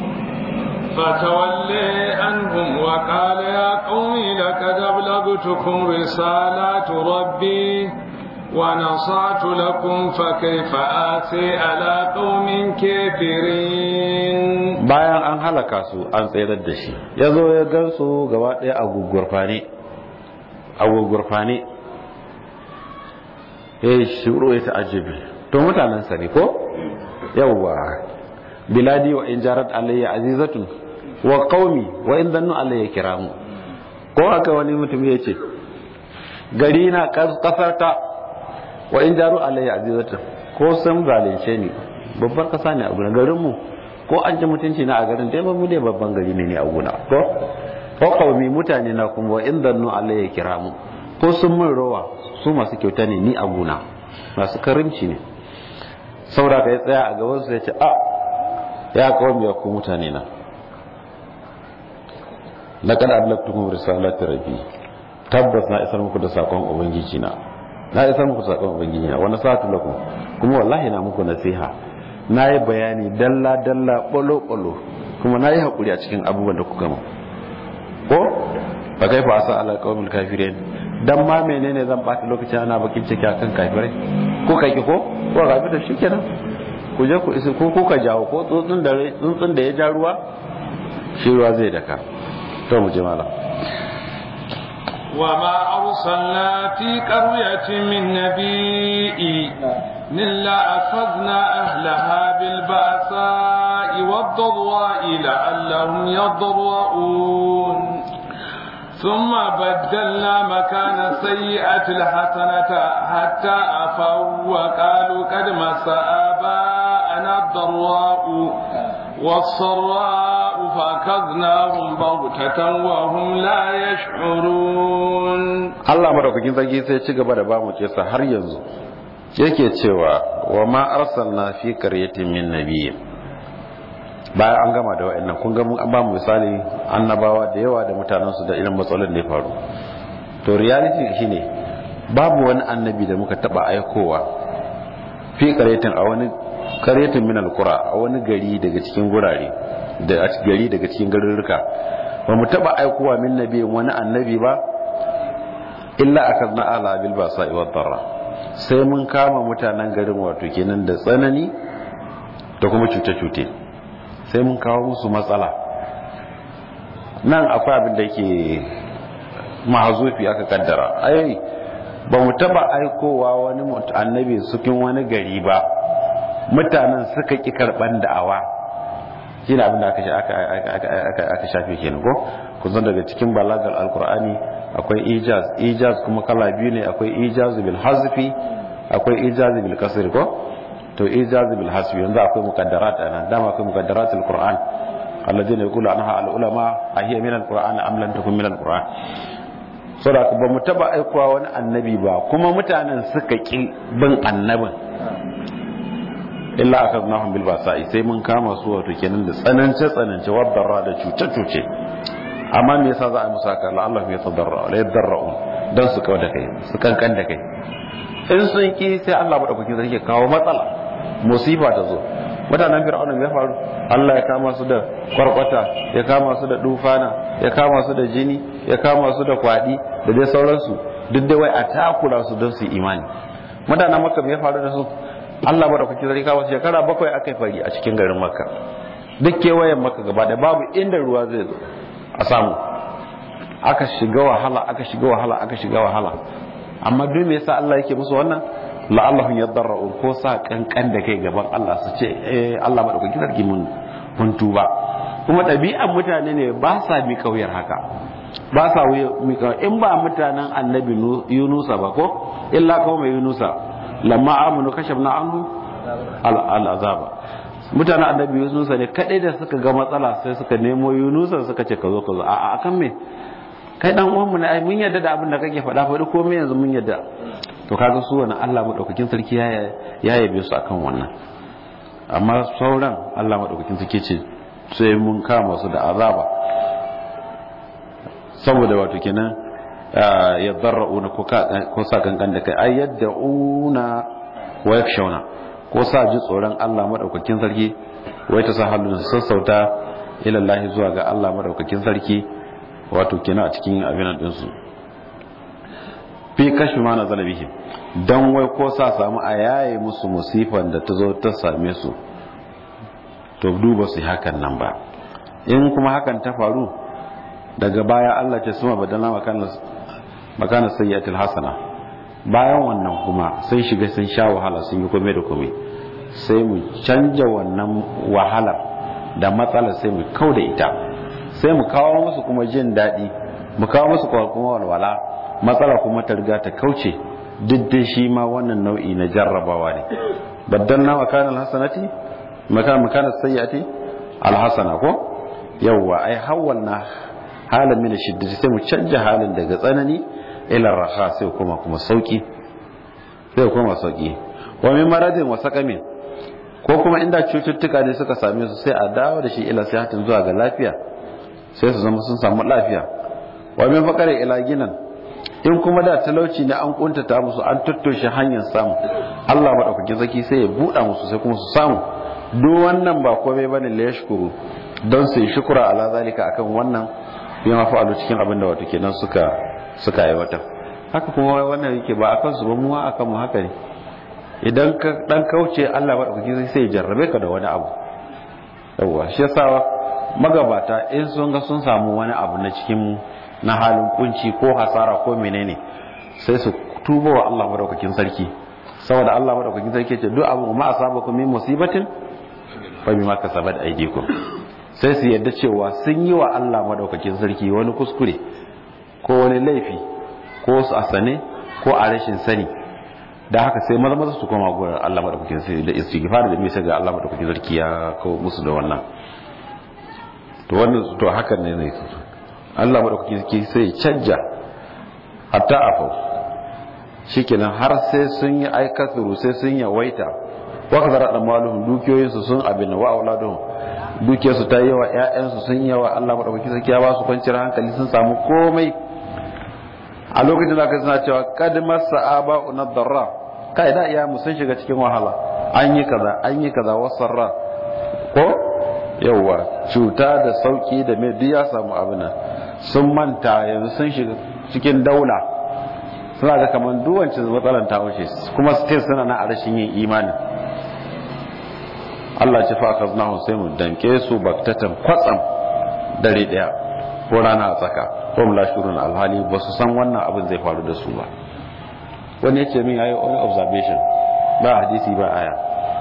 فتولي عنهم وقال يا قوم لقد أبلغتكم رسالات ربي ونصعت لكم فكيف آسي على قوم كافرين bayan an halaka su an tsayar da shi ya zo ya gansu gaba ɗaya a gugurfane a gugurfane ya yi shuru ya ta'ajibi to mutanen sa ne ko yawwa biladi wa in jarat alayya azizatun wa qaumi wa in dannu alayya kiramu ko haka wani mutum ya ce gari na kasar ta wa in jaru alayya azizatun ko sun zalunce ni babbar kasa ne a gurin garin mu ko an ji mutunci na a garin dai mu dai babban gari ne ne a guna ko ko qaumi mutane na kuma wa in dannu alayya kiramu ko sun mun rowa su masu kyauta ne ni a guna masu karimci ne saboda ka ya tsaya a gaban su ya ce a ya kawo ya ku mutane na laqad ablaqtukum risalati rabbi tabbas na isar muku da sakon ubangiji na na isar muku da sakon ubangiji na wani sa'atu lakum kuma wallahi na muku nasiha na yi bayani dalla dalla bolo bolo kuma na yi hakuri a cikin abubuwan da kuka mu ko fa kai fa asa ala qawmil kafirin dan ma menene zan bata lokacin ana bakin ciki akan kafirai ko kai ko ko ga bi da shikenan ku je ku isa ko ko ka jawo ko tsuntsun da tsuntsun da ya ja ruwa shi ruwa zai daka to mu je mala وما أرسلنا في قرية من نبي إلا أخذنا أهلها بالبأساء والضراء لعلهم يضرؤون ثم بدلنا مكان السيئة الحسنة حتى أفوا وقالوا قد مس آباءنا الضراء والسراء فأخذناهم بغتة وهم لا يشعرون Allah madaukakin sarki sai ci gaba da bamu kisa har yanzu yake cewa wa ma arsalna fi qaryatin min nabiyyin bayan an gama da wa'annan kun ga mun an ba mu misali annabawa da yawa da mutanensu da irin matsalolin da ya faru to reality shine babu wani annabi da muka taba aikowa fi qaryatin a wani qaryatin min alqura a wani gari daga cikin gurare da gari daga cikin garuruka ba mu taba aikowa min nabiyin wani annabi ba illa akadna ala bil basa wa darra sai mun kama mutanen garin wato kenan da tsanani da kuma cuce-cuce sai mun kawo musu matsala nan akwai abin da yake mahazufi aka kaddara ai ba mu taba aikowa wani annabi cikin wani gari ba mutanen suka ki karban da'awa shi abin da aka shafe kenan ko kun san daga cikin balagar alkur'ani akwai ijaz ijaz kuma kala biyu ne akwai ijaz bil hazfi akwai ijazi bil kasr ko to ijazi bil hasbi yanzu akwai muqaddarat ana dama akwai muqaddaratul qur'an alladhina yaqulu anha al ulama ahiya min al qur'an am lam takun min al qur'an saboda ba mu taba aikowa wani annabi ba kuma mutanen suka ki bin annabin illa akadnahum bil basa'i sai mun kama su wato kenan da tsanance tsanance wadarra da cuce cuce amma me yasa za a musu haka la Allah ya tadarra la yadarra'u dan su kawo da kai su kankan da kai in sun ki sai Allah madaukakin sarki kawo matsala musiba ta zo mutanen fir'auna ya faru Allah ya kama su da kwarkwata ya kama su da dufana ya kama su da jini ya kama su da kwadi da dai sauransu duk da wai a takura su don su imani mutanen makka ya faru da su Allah madaukakin sarki kawo shekara bakwai aka yi fari a cikin garin makka duk kewayen makka gaba da babu inda ruwa zai zo a samu aka shiga wahala aka shiga wahala aka shiga wahala amma duk me yasa Allah yake musu wannan la'allahum yadarra'un ko sa kankan da kai gaban Allah su ce eh Allah madaukakin sarki mun mun tuba kuma ɗabi'an mutane ne ba sa mi kauyar haka ba sa mi kauyar in ba mutanen annabi Yunusa ba ko illa kawai Yunusa lamma amanu kashafna anhu al'azaba mutanen annabi Yunusa ne kadai da suka ga matsala sai suka nemo Yunusa suka ce ka zo ka zo a akan me kai dan uwan mu ne ai mun yarda da abin da kake faɗa faɗi komai yanzu mun yarda to kaga su wani Allah madaukakin sarki ya ya yabe su akan wannan amma sauran Allah madaukakin sarki ce sai mun kama su da azaba saboda wato kenan ya darra'una ko sa kankan da kai ay yad'una wa yakshawna ko sa ji tsoron Allah madaukakin sarki wai ta sa halin sassauta ila Allah zuwa ga Allah madaukakin sarki wato kenan a cikin abin din su fi kashi ma na zalabihim dan wai ko sa samu a yaye musu musifan da ta zo ta same su to duba su hakan nan ba in kuma hakan ta faru daga baya Allah ce suma badana makana makana sayyatul hasana bayan wannan kuma sai shiga sun sha wahala sun yi kome da kome sai mu canja wannan wahalar da matsalar sai mu kau da ita sai mu kawo musu kuma jin daɗi mu kawo musu kuma walwala matsala kuma ta riga ta kauce duk da shi ma wannan nau'i na jarrabawa ne baddalna makana alhasanati makana makana sayyiati alhasana ko yawwa ai hawalna halin min shiddati sai mu canja halin daga tsanani ila raha sai kuma kuma sauki sai kuma sauki wa min maradin wa saqamin ko kuma inda cututtuka ne suka same su sai a dawo da shi ila sihatin zuwa ga lafiya sai su zama sun samu lafiya wa min faqari ila ginan in kuma da talauci ne an kuntata musu an tattoshe hanyar samu Allah madaukakin zaki sai ya buɗa musu sai kuma su samu duk wannan ba komai bane la yashkuru don su yi shukura ala zalika akan wannan yana fa'alu cikin abin da wato kenan suka suka aiwatar haka kuma wannan yake ba akan su ba mu akan mu haka ne idan ka dan kauce Allah madaukakin sai ya jarrabe ka da wani abu yawa shi yasa magabata in sun ga sun samu wani abu na cikin na halin kunci ko hasara ko menene sai su tuba wa Allah madaukakin sarki saboda Allah madaukakin sarki ce duk abu ma asabakum min musibatin fa bima kasabat aydikum sai su yadda cewa sun yi wa Allah madaukakin sarki wani kuskure ko wani laifi ko su asane ko a rashin sani da haka sai maza maza su koma gurin Allah madaukakin sarki da istighfar da misa ga Allah madaukakin sarki ya kawo musu da wannan to wannan to hakan ne ne Allah madaukakin sarki sai canja hatta afau shikenan har sai sun yi aikaturu sai sun yawaita wa kadara da maluhum dukiyoyinsu sun abin wa auladuhum dukiyarsu ta yawa ƴaƴansu sun yawa Allah madaukakin sarki ya ba su kwanciyar hankali sun samu komai a lokacin da aka suna cewa kad masa aba unadarra kai da iya mu sun shiga cikin wahala an yi kaza an yi kaza wasarra ko yawa cuta da sauki da mai duk ya samu abin nan sun manta yanzu sun shiga cikin daula suna ga kamar duwancin matsalan ta wuce kuma still suna na a rashin yin imani Allah ce fa akaznahu sai mu danke su baktatan kwatsam dare daya ko rana a tsaka ko mu lashurun alhali ba su san wannan abin zai faru da su ba wani ya ce min yayi wani observation ba hadisi ba aya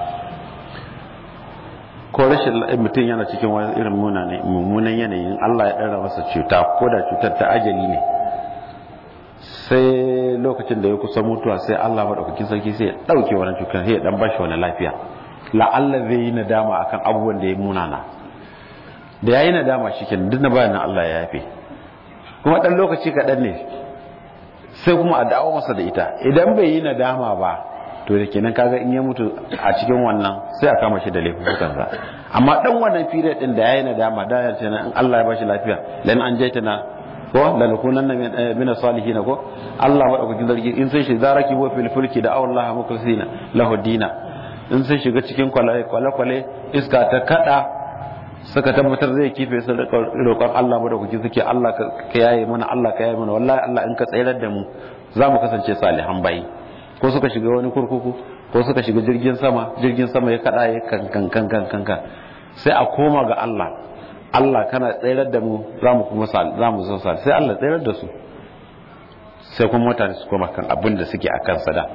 ko rashin mutum yana cikin wani irin mummunan yanayin Allah ya ɗara masa cuta ko da cutar ta ajali ne sai lokacin da ya kusa mutuwa sai Allah madaukakin sarki sai ya dauke wannan cutar sai ya dan bashi wani lafiya la'alla zai yi nadama akan abubuwan da ya munana da yayi nadama shikenan duk na bayan Allah ya yafe kuma dan lokaci kaɗan ne sai kuma a dawo masa da ita idan bai yi nadama ba to da kenan kaga in ya mutu a cikin wannan sai a kama shi da laifukansa amma dan wannan period din da yayi nadama da ya ce in Allah ya bashi lafiya lan an jaita na ko la nakunan min salihin ko Allah madaukakin zargi in sai shi zaraki bo fil fulki da Allah muklisina lahu dina in sai shiga cikin kwale kwale iska ta kada suka tabbatar zai kife su da roƙon Allah madaukakin suke Allah ka yaye mana Allah ka yaye mana wallahi Allah in ka tsayar da mu za mu kasance salihan bayi ko suka shiga wani kurkuku ko suka shiga jirgin sama jirgin sama ya kada ya kan kan kan kan kan sai a koma ga Allah Allah kana tsayar da mu za mu kuma za mu zo sai Allah tsayar da su sai kuma mutane su koma kan abin da suke akan sada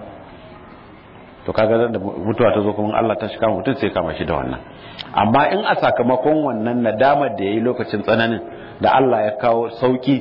to kaga da mutuwa ta zo kuma Allah ta shiga mutum sai kama shi da wannan amma in a sakamakon wannan nadamar da yayi lokacin tsananin da Allah ya kawo sauki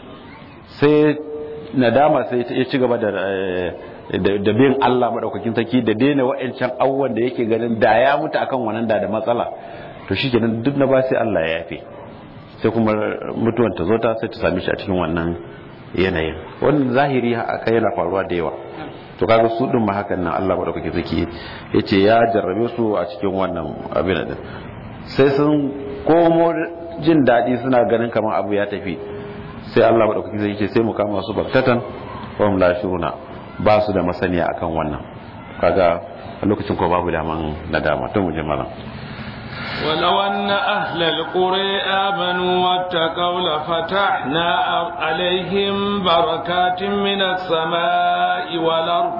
sai nadama sai ya ci gaba da da bin Allah madaukakin sarki da daina wa'ancan abubuwan da yake ganin da ya mutu akan wannan da da matsala to shikenan duk na ba sai Allah ya yafe sai kuma mutuwan ta zo ta sai ta same shi a cikin wannan yanayin wannan zahiri haka yana faruwa da yawa to kaga su din ma hakan nan Allah madaukakin sarki yace ya jarrabe su a cikin wannan abin din sai sun komo jin daɗi suna ganin kamar abu ya tafi sai Allah madaukakin sarki yace sai mu kama su baktatan wa hum la shuruna ba su da masaniya akan wannan kaga a lokacin ko babu daman nadama to mu je malam ولو أن أهل القرى آمنوا واتقوا لفتحنا عليهم بركات من السماء والأرض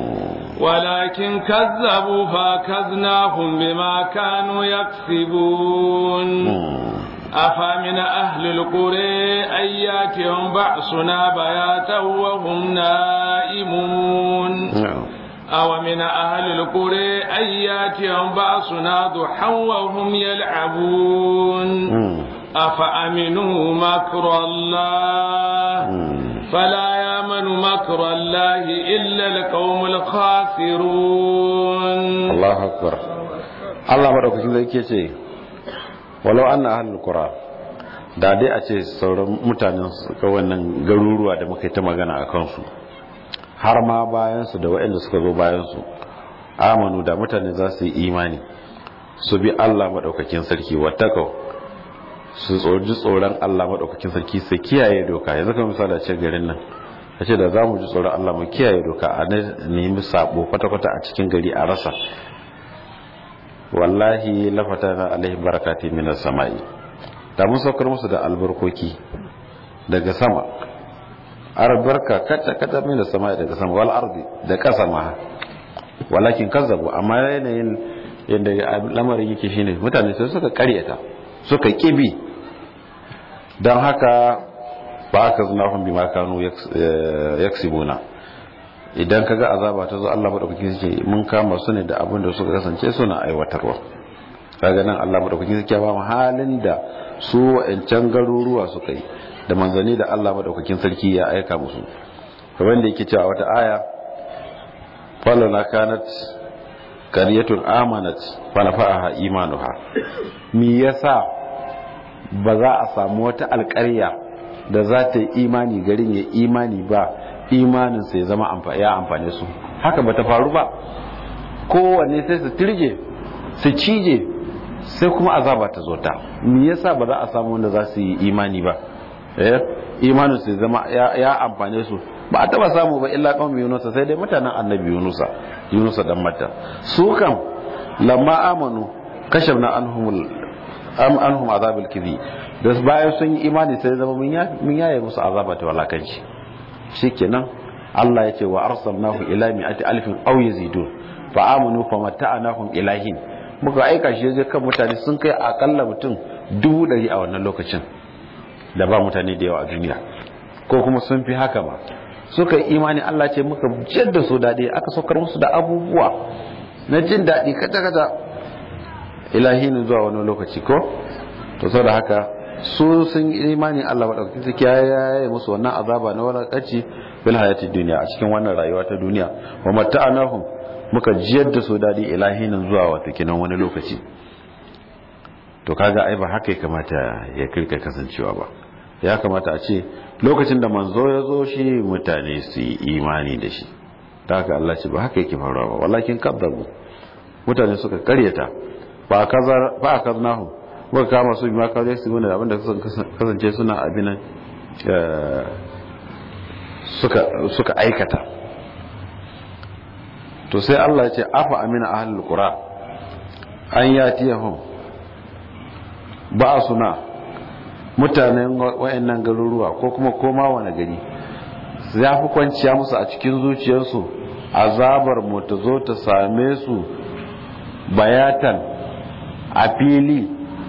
ولكن كذبوا فأخذناهم بما كانوا يكسبون أفمن أهل القرى أن ياتهم بأسنا بياتا وهم نائمون أو من أهل القرى أن ياتهم بأسنا ضحى وهم يلعبون أفأمنوا مكر الله فلا يامن مكر الله إلا القوم الخاسرون الله أكبر الله بارك فيك يكي ولو أن أهل القرى da dai a ce sauran mutanen wannan garuruwa da muka yi ta magana a kansu har ma bayansu da waɗanda suka zo bayansu amanu da mutane za su yi imani su bi Allah maɗaukakin sarki watakau su tsoji tsoron Allah maɗaukakin sarki su kiyaye doka yanzu kan misali a ce garin nan a ce da za mu ji tsoron Allah mu kiyaye doka a nemi sabo kwata-kwata a cikin gari a rasa wallahi lafata na alaihi barakati minas sama'i da mun saukar musu da albarkoki daga sama albarka kata kata min da sama daga sama wal ardi da kasa ma walakin kazzabu amma yanayin yadda lamarin yake shine mutane sai suka karyata suka kibi don haka ba aka zuna hun bima kanu yaksibuna idan kaga azaba ta zo Allah madaukakin sarki mun kama su ne da abin da suka kasance suna aiwatarwa kaga nan Allah madaukakin sarki ba mu halin da su wa'ancan garuruwa suka yi da manzanni da Allah madaukakin sarki ya aika musu kamar da yake cewa wata aya falana kanat qaryatun amanat fa nafa'aha imanuha me yasa ba za a samu wata alƙarya da za ta yi imani garin ya imani ba imanin sai zama ya amfane su haka bata faru ba kowanne sai su tirje su cije sai kuma azaba ta zo ta me yasa ba za a samu wanda za su yi imani ba eh imanin su zama ya amfane su ba a taba samu ba illa kawai yunusa sai dai mutanen annabi yunusa yunusa dan mata su kan lamma amanu kashafna anhum am anhum azabul kizi da bayan sun yi imani sai zama mun yaye musu azaba ta walakanci shikenan Allah ya ce wa arsalnahu ila mi'ati alfin aw yazidun fa amanu fa mata'anahum ilahin muka aika shi je kan mutane sun kai akalla mutum dubu ɗari a wannan lokacin da ba mutane da yawa a duniya ko kuma sun fi haka ba suka yi imani Allah ce muka jadda su daɗi aka saukar musu da abubuwa na jin daɗi kata kata ilahinin zuwa wani lokaci ko to sau da haka su sun imani Allah madaukakin sarki ya yi musu wannan azaba na walakanci bil hayatid duniya a cikin wannan rayuwa ta duniya wa mata'anahum muka jiyar da su dadi ilahinin zuwa wata kinan wani lokaci to kaga ai ba haka ya kamata ya kirka kasancewa ba ya kamata a ce lokacin da manzo ya zo shi mutane su yi imani da shi ta haka Allah ce ba haka yake faruwa ba wallakin kadzabu mutane suka karyata ba kazar ba kaznahu muka kama su bi ma kawai su gune abinda kasance suna abinan suka suka aikata to sai Allah ya ce afa amina ahlul qura an yatiyahum ba suna mutanen wayannan garuruwa ko kuma koma wani gari ya fi kwanciya musu a cikin zuciyarsu azabar mu ta zo ta same su bayatan a fili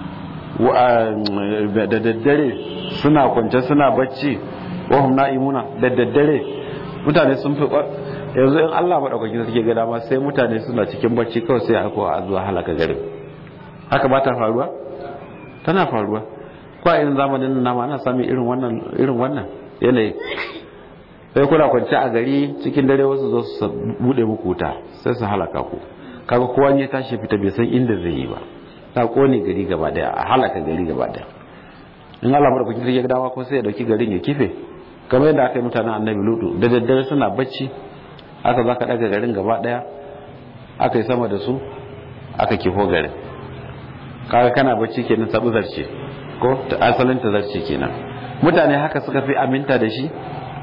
da daddare suna kwance suna bacci wahum na'imuna da daddare mutane sun fi yanzu in Allah maɗaukakin suke ga dama sai mutane suna cikin bacci kawai sai aka a zuwa halaka garin haka ba ta faruwa tana faruwa ko a irin zamanin nan nama ana sami irin wannan irin wannan yanayi sai kuna kwance a gari cikin dare wasu zo su bude muku wuta sai su halaka ku kaga kowa ya tashi fita bai san inda zai yi ba ta kone gari gaba daya a halaka gari gaba daya in Allah madaukakin sarki ya dama ko sai ya dauki garin ya kife kamar yadda aka yi mutanen annabi lutu da daddare suna bacci aka zaka daga garin gaba daya aka yi sama da su aka kifo garin kaga kana bacci kenan sabu zarce ko ta asalin ta zarce kenan mutane haka suka fi aminta da shi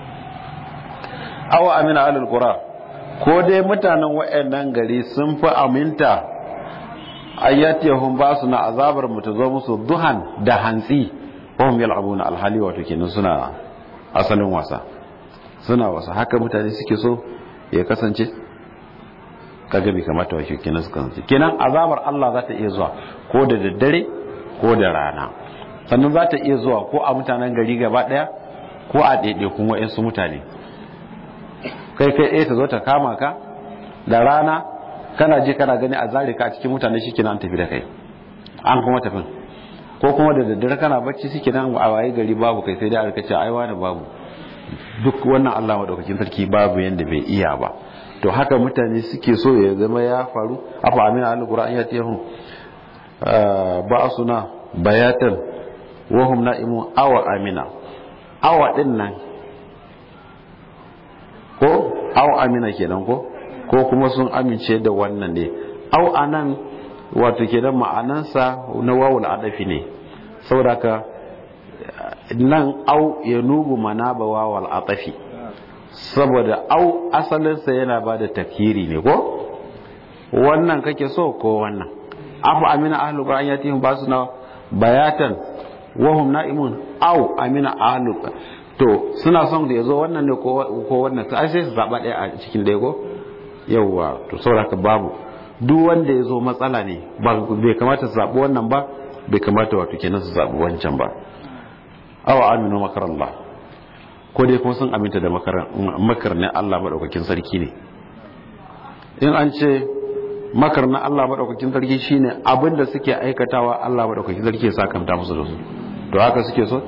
awa amina alul qura ko dai mutanen wayannan gari sun fi aminta ayyatihum ba su na azabar mu ta zo musu duhan da hantsi wahum yal'abuna alhali wato kenan suna asalin wasa suna wasa haka mutane suke so ya kasance kaga bai kamata wa kenan su kasance kenan azabar Allah za ta iya zuwa ko da daddare ko da rana sannan za ta iya zuwa ko a mutanen gari gaba daya ko a ɗaiɗaikun wa'insu mutane kai kai ɗaya ta zo ta kama ka da rana kana ji kana gani a zare ka a cikin mutane shi kenan an tafi da kai an kuma tafin ko kuma da daddare kana bacci shi kenan a waye gari babu kai sai dai a rikace ai wani babu duk wannan Allah madaukakin sarki babu yanda bai iya ba to haka mutane suke so ya zama ya faru afa amina alquran ya tiyahu ba suna bayatan wahum na'imu awa amina awa din nan ko awa amina kenan ko ko kuma sun amince da wannan ne au anan wato kenan ma'anansa na wawul adafi ne saboda ka nan au ya nubu mana ba wawal adafi saboda au asalinsa yana ba da tafkiri ne ko wannan kake so ko wannan afu amina ahlul qur'an yatihim basuna bayatan wahum na'imun au amina ahlul to suna son da yazo wannan ne ko wannan sai sai su zaba daya a cikin daya ko yawa to saboda ka babu duk wanda yazo matsala ne ba bai kamata su zabi wannan ba bai kamata wato kenan su zabi wancan ba aw aminu makarallah ko dai kuma sun aminta da makar ne Allah madaukakin sarki ne in an ce makar na Allah madaukakin sarki shine abin da suke aikatawa Allah madaukakin sarki ya sakanta musu da su to haka suke so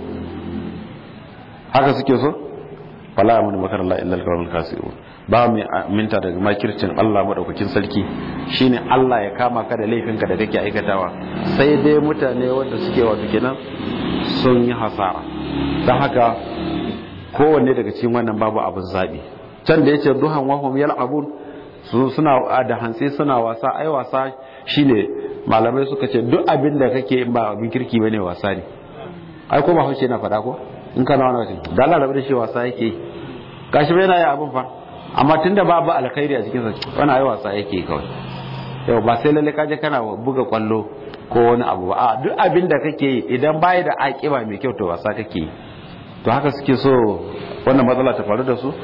haka suke so fala amanu makar Allah illa al-qawmul kasirun ba mu aminta daga makircin Allah madaukakin sarki shine Allah ya kama ka da laifinka da kake aikatawa sai dai mutane wanda suke wato kenan sun yi hasara don haka kowanne daga cikin wannan babu abin zaɓi can da ya ce duhan wahum yal abun su suna da hantsi suna wasa ai wasa shine malamai suka ce duk abin da kake ba abin kirki bane wasa ne ai ko ba hauce na faɗa ko in kana wani wajen da Allah rabu da shi wasa yake gashi bai na yi abin fa amma tunda babu alkhairi a cikin sa wani ai wasa yake kawai yau ba sai lalle kaje kana buga kwallo ko wani abu ba a duk abin da kake yi idan bai da akiba mai kyau to wasa kake yi to haka suke so wannan matsala ta faru da su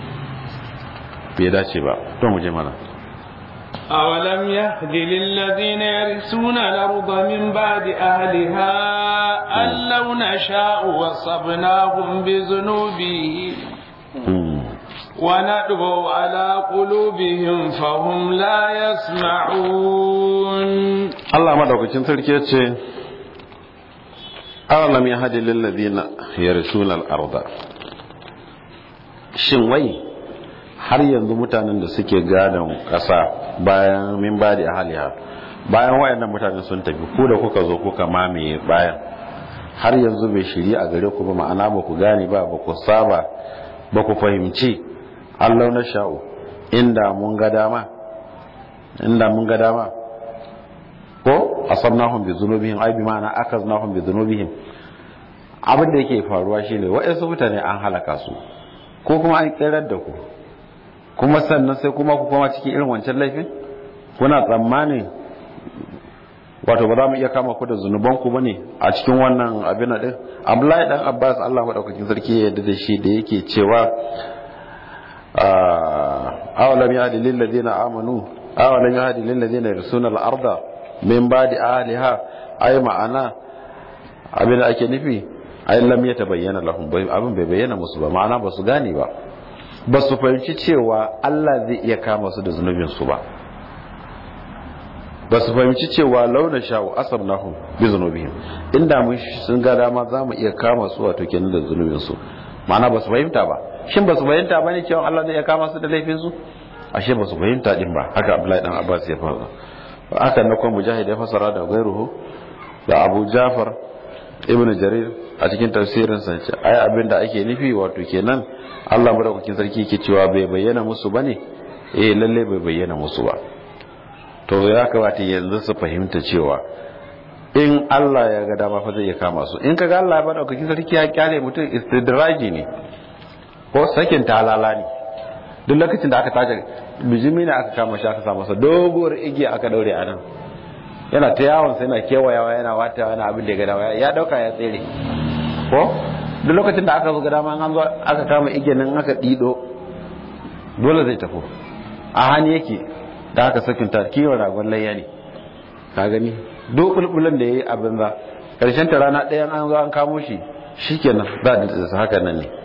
bai dace ba to mu je mana أولم يهد للذين يرثون الأرض من بعد أهلها أن لو نشاء وصبناهم بذنوبهم ونطبع على قلوبهم فهم لا يسمعون Allah madaukakin sarki ya ce awalam ya hadi lillazina yarsuna al-arda shin wai har yanzu mutanen da suke gadon ƙasa bayan min ba da haliha bayan wayannan mutanen sun tafi ku da kuka zo kuka mamaye bayan har yanzu bai shiri a gare ku ba ma'ana ba ku gane ba ba ku saba ba ku fahimci Allah na sha'u inda mun ga dama inda mun ga dama ko asabnahum bi dhunubihim ay bi ma'ana akaznahum bi dhunubihim abin da yake faruwa shine wa'ansu mutane an halaka su ko kuma an kirar da ku kuma sannan sai kuma ku koma cikin irin wancan laifin kuna tsammanin wato ba za mu iya kama ku da zunuban ku bane a cikin wannan abin din Abdullahi dan Abbas Allah madaukakin sarki ya yarda da shi da yake cewa awalam yahdi lil ladina amanu awalam yahdi lil ladina yarsuna al arda min ba'di ahliha ay ma'ana abin da ake nufi ay lam yatabayyana lahum abin bai bayyana musu ba ma'ana ba su gane ba ba su fahimci cewa Allah zai iya kama su da zunubin su ba ba su fahimci cewa launa sha'u asabnahum bi zunubihim inda mun sun ga dama za mu iya kama su wato kenan da zunubin su ma'ana ba su fahimta ba shin ba su fahimta ba ne cewa Allah zai iya kama su da laifin su ashe ba su fahimta din ba haka Abdullahi dan Abbas ya fara haka na kuma mujahid ya fasara da gairuhu da Abu Jafar Ibn Jarir a cikin tafsirin sa ce ai abin da ake nufi wato kenan Allah madaukakin sarki yake cewa bai bayyana musu bane eh lalle bai bayyana musu ba to ya kamata yanzu su fahimta cewa in Allah ya ga dama fa zai iya kama su in kaga Allah ya bada kake sarki ya kyale mutum istidraji ne ko sakin talala ne duk lokacin da aka tace bijimi ne aka kama shi aka sa masa doguwar igiya aka daure a nan yana ta yawon sai yana kewayawa yana wata yana abin da ya ga dama ya dauka ya tsere ko duk lokacin da aka zo ga dama an zo aka kama igiyan nan aka dido dole zai tafi a hannu yake da aka sakin ta kiwon ragon layya ne ka gani duk bulbulan da yayi abin za karshen ta rana ɗayan an zo an kamo shi shikenan za da haka nan ne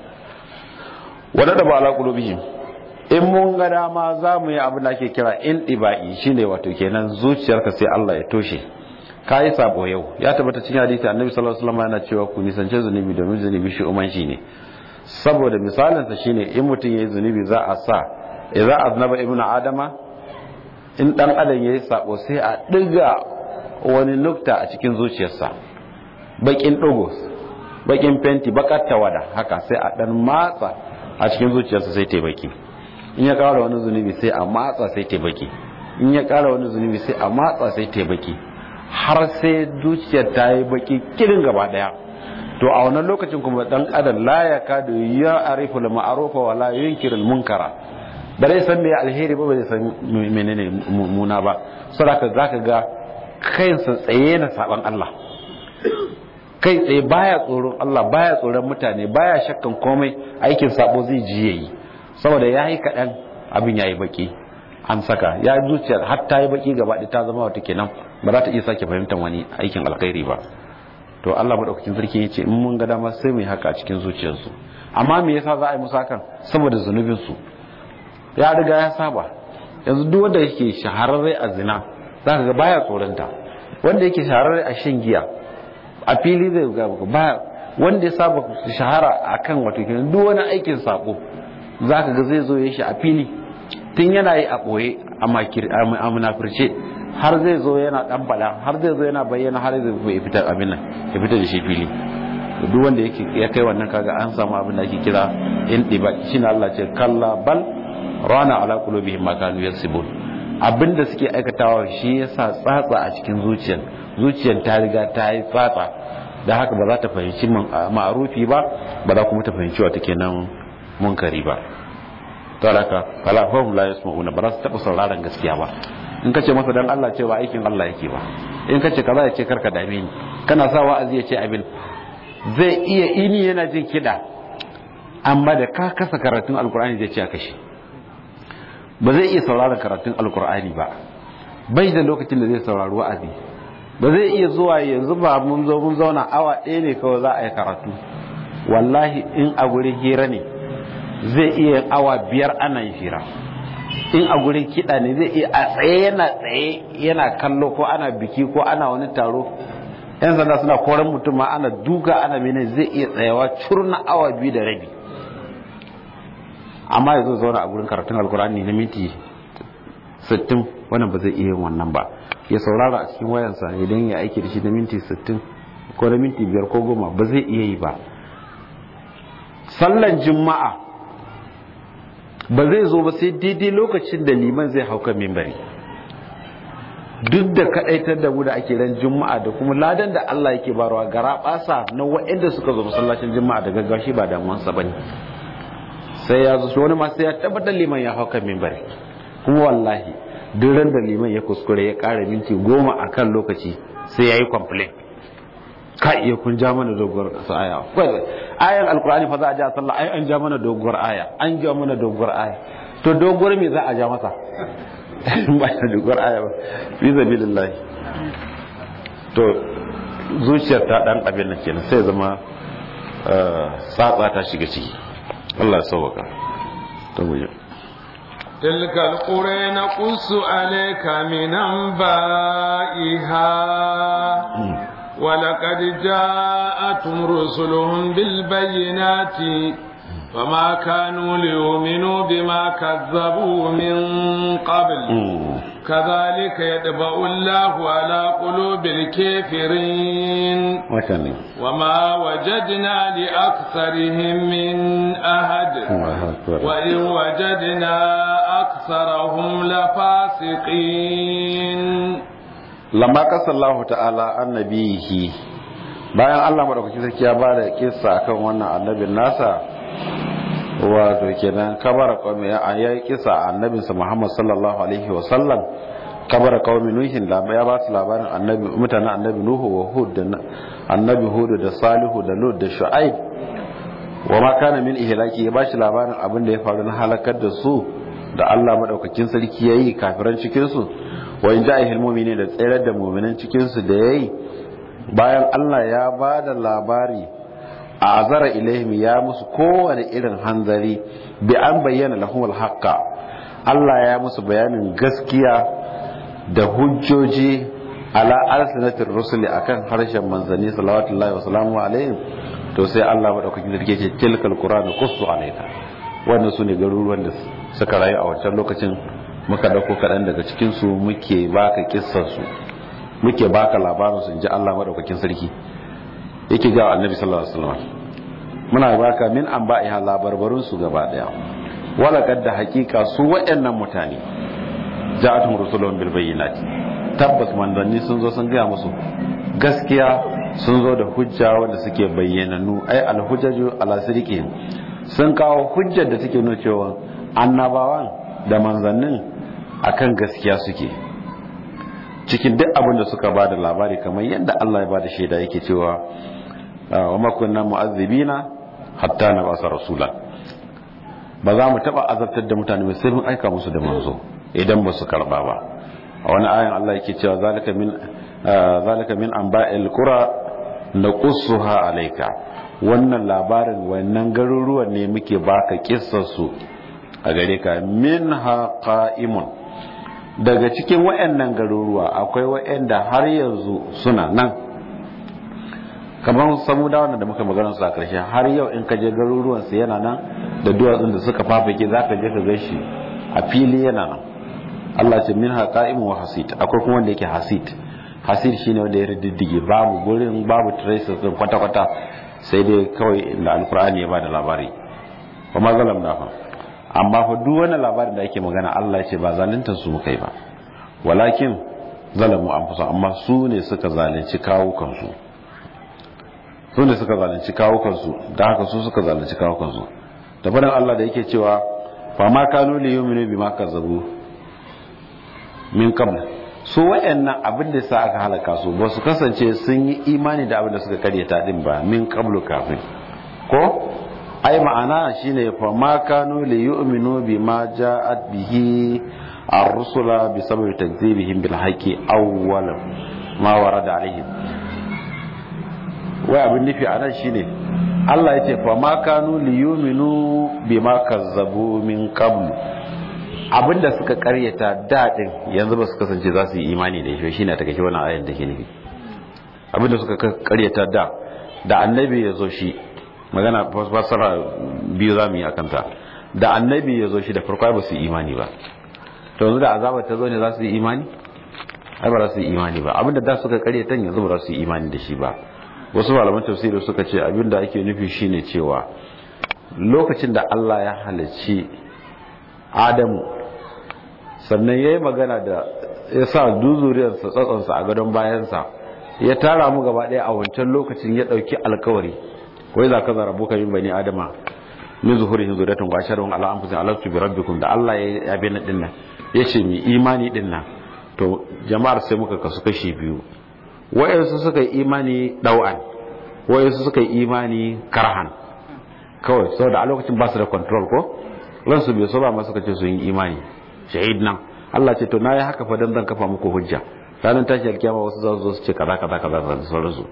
wadda da ba ala qulubihim in mun ga dama za mu yi abin da ake kira in dibai shine wato kenan zuciyarka sai Allah ya toshe kai sabo yau ya tabbata cikin hadisi annabi sallallahu alaihi wasallam yana cewa ku nisance zunubi domin zunubi shi uman shi ne saboda misalin sa shine in mutum yayi zunubi za a sa idza aznaba ibnu adama in dan adam yayi sabo sai a diga wani nukta a cikin zuciyarsa bakin dogo bakin fenti bakar tawada haka sai a dan matsa a cikin zuciyarsa sai ta baki in ya kara wani zunubi sai a matsa sai ta baki in ya kara wani zunubi sai a matsa sai ta baki har sai zuciyar ta yi baki kirin gaba daya to a wannan lokacin kuma dan adam la ya kadu ya arifu al ma'rufa wa la yunkiru al munkara ba zai san me alheri ba ba zai san menene muna ba saboda zaka ga kayansa tsaye na saban Allah kai tsaye baya tsoron Allah baya tsoron mutane baya shakkan komai aikin sabo zai ji yayi saboda yayi kaɗan abin yayi baki an saka ya zuciya har ta yi baki gaba ta zama wata kenan ba za ta iya sake fahimtar wani aikin alkhairi ba to Allah madaukakin sarki ya ce in mun ga dama sai mu yi haka a cikin zuciyarsu amma me yasa za a yi musu hakan saboda zunubin su ya riga ya saba yanzu duk wanda yake shahararre a zina zaka ga baya tsoronta wanda yake shahararre a shan giya a fili zai ga baya wanda ya saba shahara akan wato kenan duk wani aikin sako zaka ga zai zo ya shi a fili tun yana yi a boye a munafirce har zai zo yana dan bala har zai zo yana bayyana har zai fita abin nan ya fita da shi fili duk wanda yake ya kai wannan kaga an samu abin da ake kira in diba shine Allah ce kalla bal rana ala qulubihim ma kanu yaksibun abinda suke aikatawa shi yasa tsatsa a cikin zuciyar zuciyar ta riga ta yi tsatsa da haka ba za ta fahimci ma'arufi ba ba za kuma ta fahimci wata kenan munkari ba to haka kala fahum la yasma'una ba za su taba sauraron gaskiya ba in ka ce masa dan Allah ce ba aikin Allah yake ba in ka ce kaza ya ce karka dame ni kana sa wa'azi ya ce abin zai iya ini yana jin kiɗa amma da ka kasa karatun alkur'ani zai ce a kashe ba zai iya sauraron karatun alkur'ani ba bai da lokacin da zai saurari wa'azi ba zai iya zuwa yanzu ba mun zo mun zauna awa ɗaya ne kawai za a yi karatu wallahi in a gurin hira ne zai iya awa biyar ana yin hira in a gurin kiɗa ne zai iya a tsaye yana tsaye yana kallo ko ana biki ko ana wani taro yan sanda suna koran mutum ma ana duka ana mene zai iya tsayawa curna awa biyu da rabi amma ya zo zauna a gurin karatun alkur'ani na minti 60 wannan ba zai iya yin wannan ba ya saurara a cikin wayansa idan ya aiki da shi na minti 60 ko na minti 5 ko 10 ba zai iya yi ba sallan juma'a ba zai zo ba sai daidai lokacin da liman zai hauka mimbari duk da kadaitar da mu da ake ran juma'a da kuma ladan da Allah yake barwa gara basa na waɗanda suka zo masallacin juma'a da gaggawa shi ba damuwansa bane sai ya zo wani ma sai ya tabbatar liman ya hauka mimbari kuma wallahi duk ran da liman ya kuskure ya ƙara minti goma akan lokaci sai ya yi complain ka iya kun ja mana doguwar kasa aya ayan alkur'ani fa za a ja sallah ai an ja mana doguwar aya an ja mana doguwar aya to doguwar me za a ja masa ba da doguwar aya ba fi sabilillah to zuciyar ta dan abin nan kenan sai zama tsatsa ta shiga ciki Allah ya sauka to mu تلك القرى نقص عليك من أنبائها ولقد جاءتهم رسلهم بالبينات فما كانوا ليؤمنوا بما كذبوا من قبل كذلك يطبع الله على قلوب الكافرين وما وجدنا لأكثرهم من أحد وإن وجدنا أكثرهم لفاسقين lamma kasallahu ta'ala annabihi bayan Allah madaukakin sarki ya bada kissa akan wannan annabin nasa wato kenan kabara qawmi ya yi kissa annabinsa Muhammad sallallahu alaihi wa sallam kabara qawmi nuhin da ya ba su labarin annabi mutanen annabi nuhu wa hud da annabi hud da salihu da lut da shu'aib wa ma kana min ihlaki ya ba shi labarin abin da ya faru na halakar da su da Allah madaukakin sarki yayi kafiran cikin su wa in ja'ihil mu'minin da tsayar da mu'minan cikin su da yayi bayan Allah ya ba da labari a azara ilaihim ya musu kowane irin hanzari bi an bayyana lahumul haqqa Allah ya musu bayanin gaskiya da hujjoji ala alsinatir rusuli akan harshen manzanni sallallahu wa sallamu alaihim to sai Allah madaukakin sarki ce tilkal qur'an qussu alayka wannan sune garuruwan da suka rayu a wancan lokacin muka dauko kaɗan daga cikinsu muke baka kissarsu muke baka labarinsu in ji Allah maɗaukakin sarki yake jawo annabi sallallahu alaihi wasallam muna baka min an ba'iha labarbarunsu gaba ɗaya wala kadda hakika su waɗannan mutane ja'atum rusulun bil bayyinati tabbas manzanni sun zo sun gaya musu gaskiya sun zo da hujja wanda suke bayyananu ai alhujjaju ala sirqihim sun kawo hujjar da take nuna cewa annabawan da manzannin akan gaskiya suke cikin duk abin da suka ba da labari kamar yadda Allah ya ba da shaida yake cewa wa makunna mu'azzibina hatta na basa rasula ba za mu taba azabtar da mutane ba sai mun aika musu da manzo idan ba su karba ba a wani ayan Allah yake cewa zalika min zalika min anba'il qura naqussuha alayka wannan labarin wannan garuruwan ne muke baka kissar su a gare ka minha qa'imun daga cikin wayannan garuruwa akwai wayanda har yanzu suna nan kamar samudawa da muka magana su a karshe har yau in ka je garuruwan su yana nan da duwatsun da suka fafake zaka je ka ga shi a fili yana nan Allah ce minha qa'imun wa hasid akwai kuma wanda yake hasid hasid shine wanda ya riddige babu gurin babu traces din kwata kwata sai dai kawai da alqur'ani ya bada labari wa ma zalamna fa amma fa duk wani labarin da ake magana Allah ya ce ba zalunta su kai ba walakin zalamu anfusa amma su ne suka zalunci kawo kansu su ne suka zalunci kawo kansu da haka su suka zalunci kawo kansu da faɗin Allah da yake cewa fa ma kanu li yu'minu bima kazzabu min qabl su wayannan abin da sa aka halaka su ba su kasance sun yi imani da abin da suka karyata din ba min qablu kafin ko ai ma'ana shine fa ma kanu li yu'minu bima ja'at bihi ar-rusula bi sababi takdhibihim bil haqqi awwalan ma warada alaihim wai abin nufi a nan shine Allah ya ce fa ma kanu li yu'minu bima kazzabu min qabl abinda suka karyata dadin yanzu ba su kasance za su yi imani da shi shine ta kashe wannan ayan da ke nufi abinda suka karyata da da annabi ya zo shi magana fasara biyu za mu yi akanta da annabi ya zo shi da farko ba su yi imani ba to yanzu da azabar ta zo ne za su yi imani ai ba za su yi imani ba abinda da suka karyata yanzu ba za su yi imani da shi ba wasu malaman tafsiri suka ce abinda ake nufi shine cewa lokacin da Allah ya halicci Adamu sannan ya yi magana da ya sa duzuriyarsa tsatsonsa a gadon bayansa ya tara mu gaba ɗaya a wancan lokacin ya ɗauki alkawari wai za ka zara buka yin bani adama min zuhuri hin zuriyatun wa asharun ala anfusin alastu bi rabbikum da Allah ya yabe na dinnan ya ce mi imani dinnan to jama'ar sai muka kasu kashi biyu wayansu suka yi imani dau'an wayansu suka yi imani karhan kawai saboda a lokacin ba su da control ko ransu bai so ba ma suka ce su yi imani shahid nan Allah ce to na yi haka fa dan zan kafa muku hujja ranar tashi alkiyama wasu za su zo su ce kaza kaza kaza da sauransu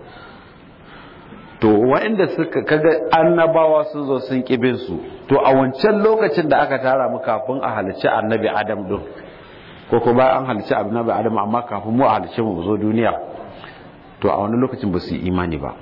to waɗanda suka kaga annabawa sun zo sun kibin su to a wancan lokacin da aka tara mu kafin a halicci annabi adam din ko ko bayan an halicci annabi adam amma kafin mu a halicci mu zo duniya to a wani lokacin ba su yi imani ba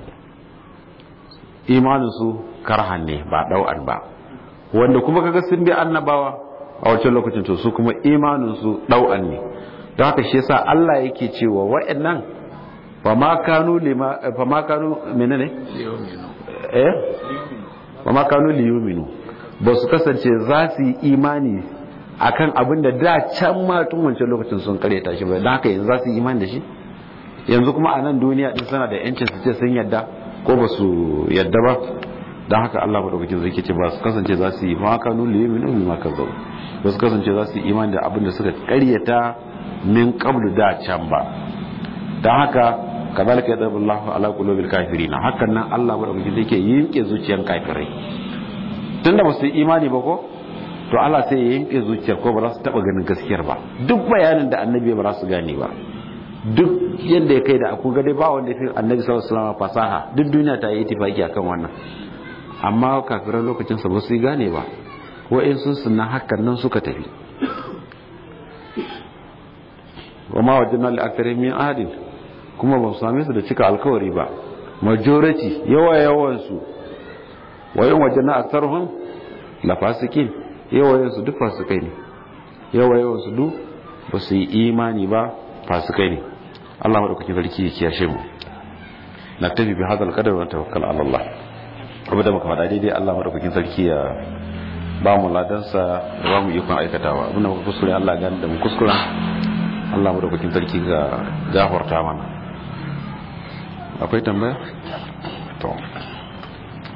imanin su karhan ne ba dau'an ba wanda kuma kaga sun bi annabawa a wancan lokacin to su kuma imanin su dau'an ne don haka shi yasa Allah yake cewa wa'annan fama kanu lima fama kanu menene eh fama kanu liyuminu ba su kasance za su yi imani akan abin da da can ma tun wancan lokacin sun kareta shi ba don haka yanzu za su yi imani da shi yanzu kuma a nan duniya din suna da yancin su ce sun yadda ko ba su yadda ba don haka Allah madaukakin zai ce ba su kasance za su yi fama kanu liyuminu bima kazzabu ba su kasance za su yi imani da abin da suka karyata min qablu da can ba don haka kazalika yadabu Allah ala qulubil kafirin hakan nan Allah madaukaki yake yinke zuciyan kafirai tunda ba su yi imani ba ko to Allah sai ya yinke zuciyar ko ba za su taba ganin gaskiyar ba duk bayanin da annabi ba za su gane ba duk yadda ya kai da aku gade ba wanda fi annabi sallallahu alaihi wasallam fasaha duk duniya ta yi itifaki akan wannan amma kafiran lokacin sa ba su gane ba wa'in sun sunna hakan nan suka tafi wa ma wajadna li aktsarihim min ahadin kuma ba su same su da cika alkawari ba majority yawa yawan su wa in wajadna aktsaruhum la fasikin yawa yawan su duk fasikai ne yawa yawan su duk ba su yi imani ba fasikai ne Allah madaukakin sarki ya kiyashe mu naktabi bi hadal qadar wa tawakkal ala Allah abu da muka faɗa daidai Allah madaukakin sarki ya ba mu ladansa da ba mu ikon aikatawa abinda muka kuskure Allah gani da mu kuskura Allah mu daukakin sarki ga gafarta mana akwai tambaya to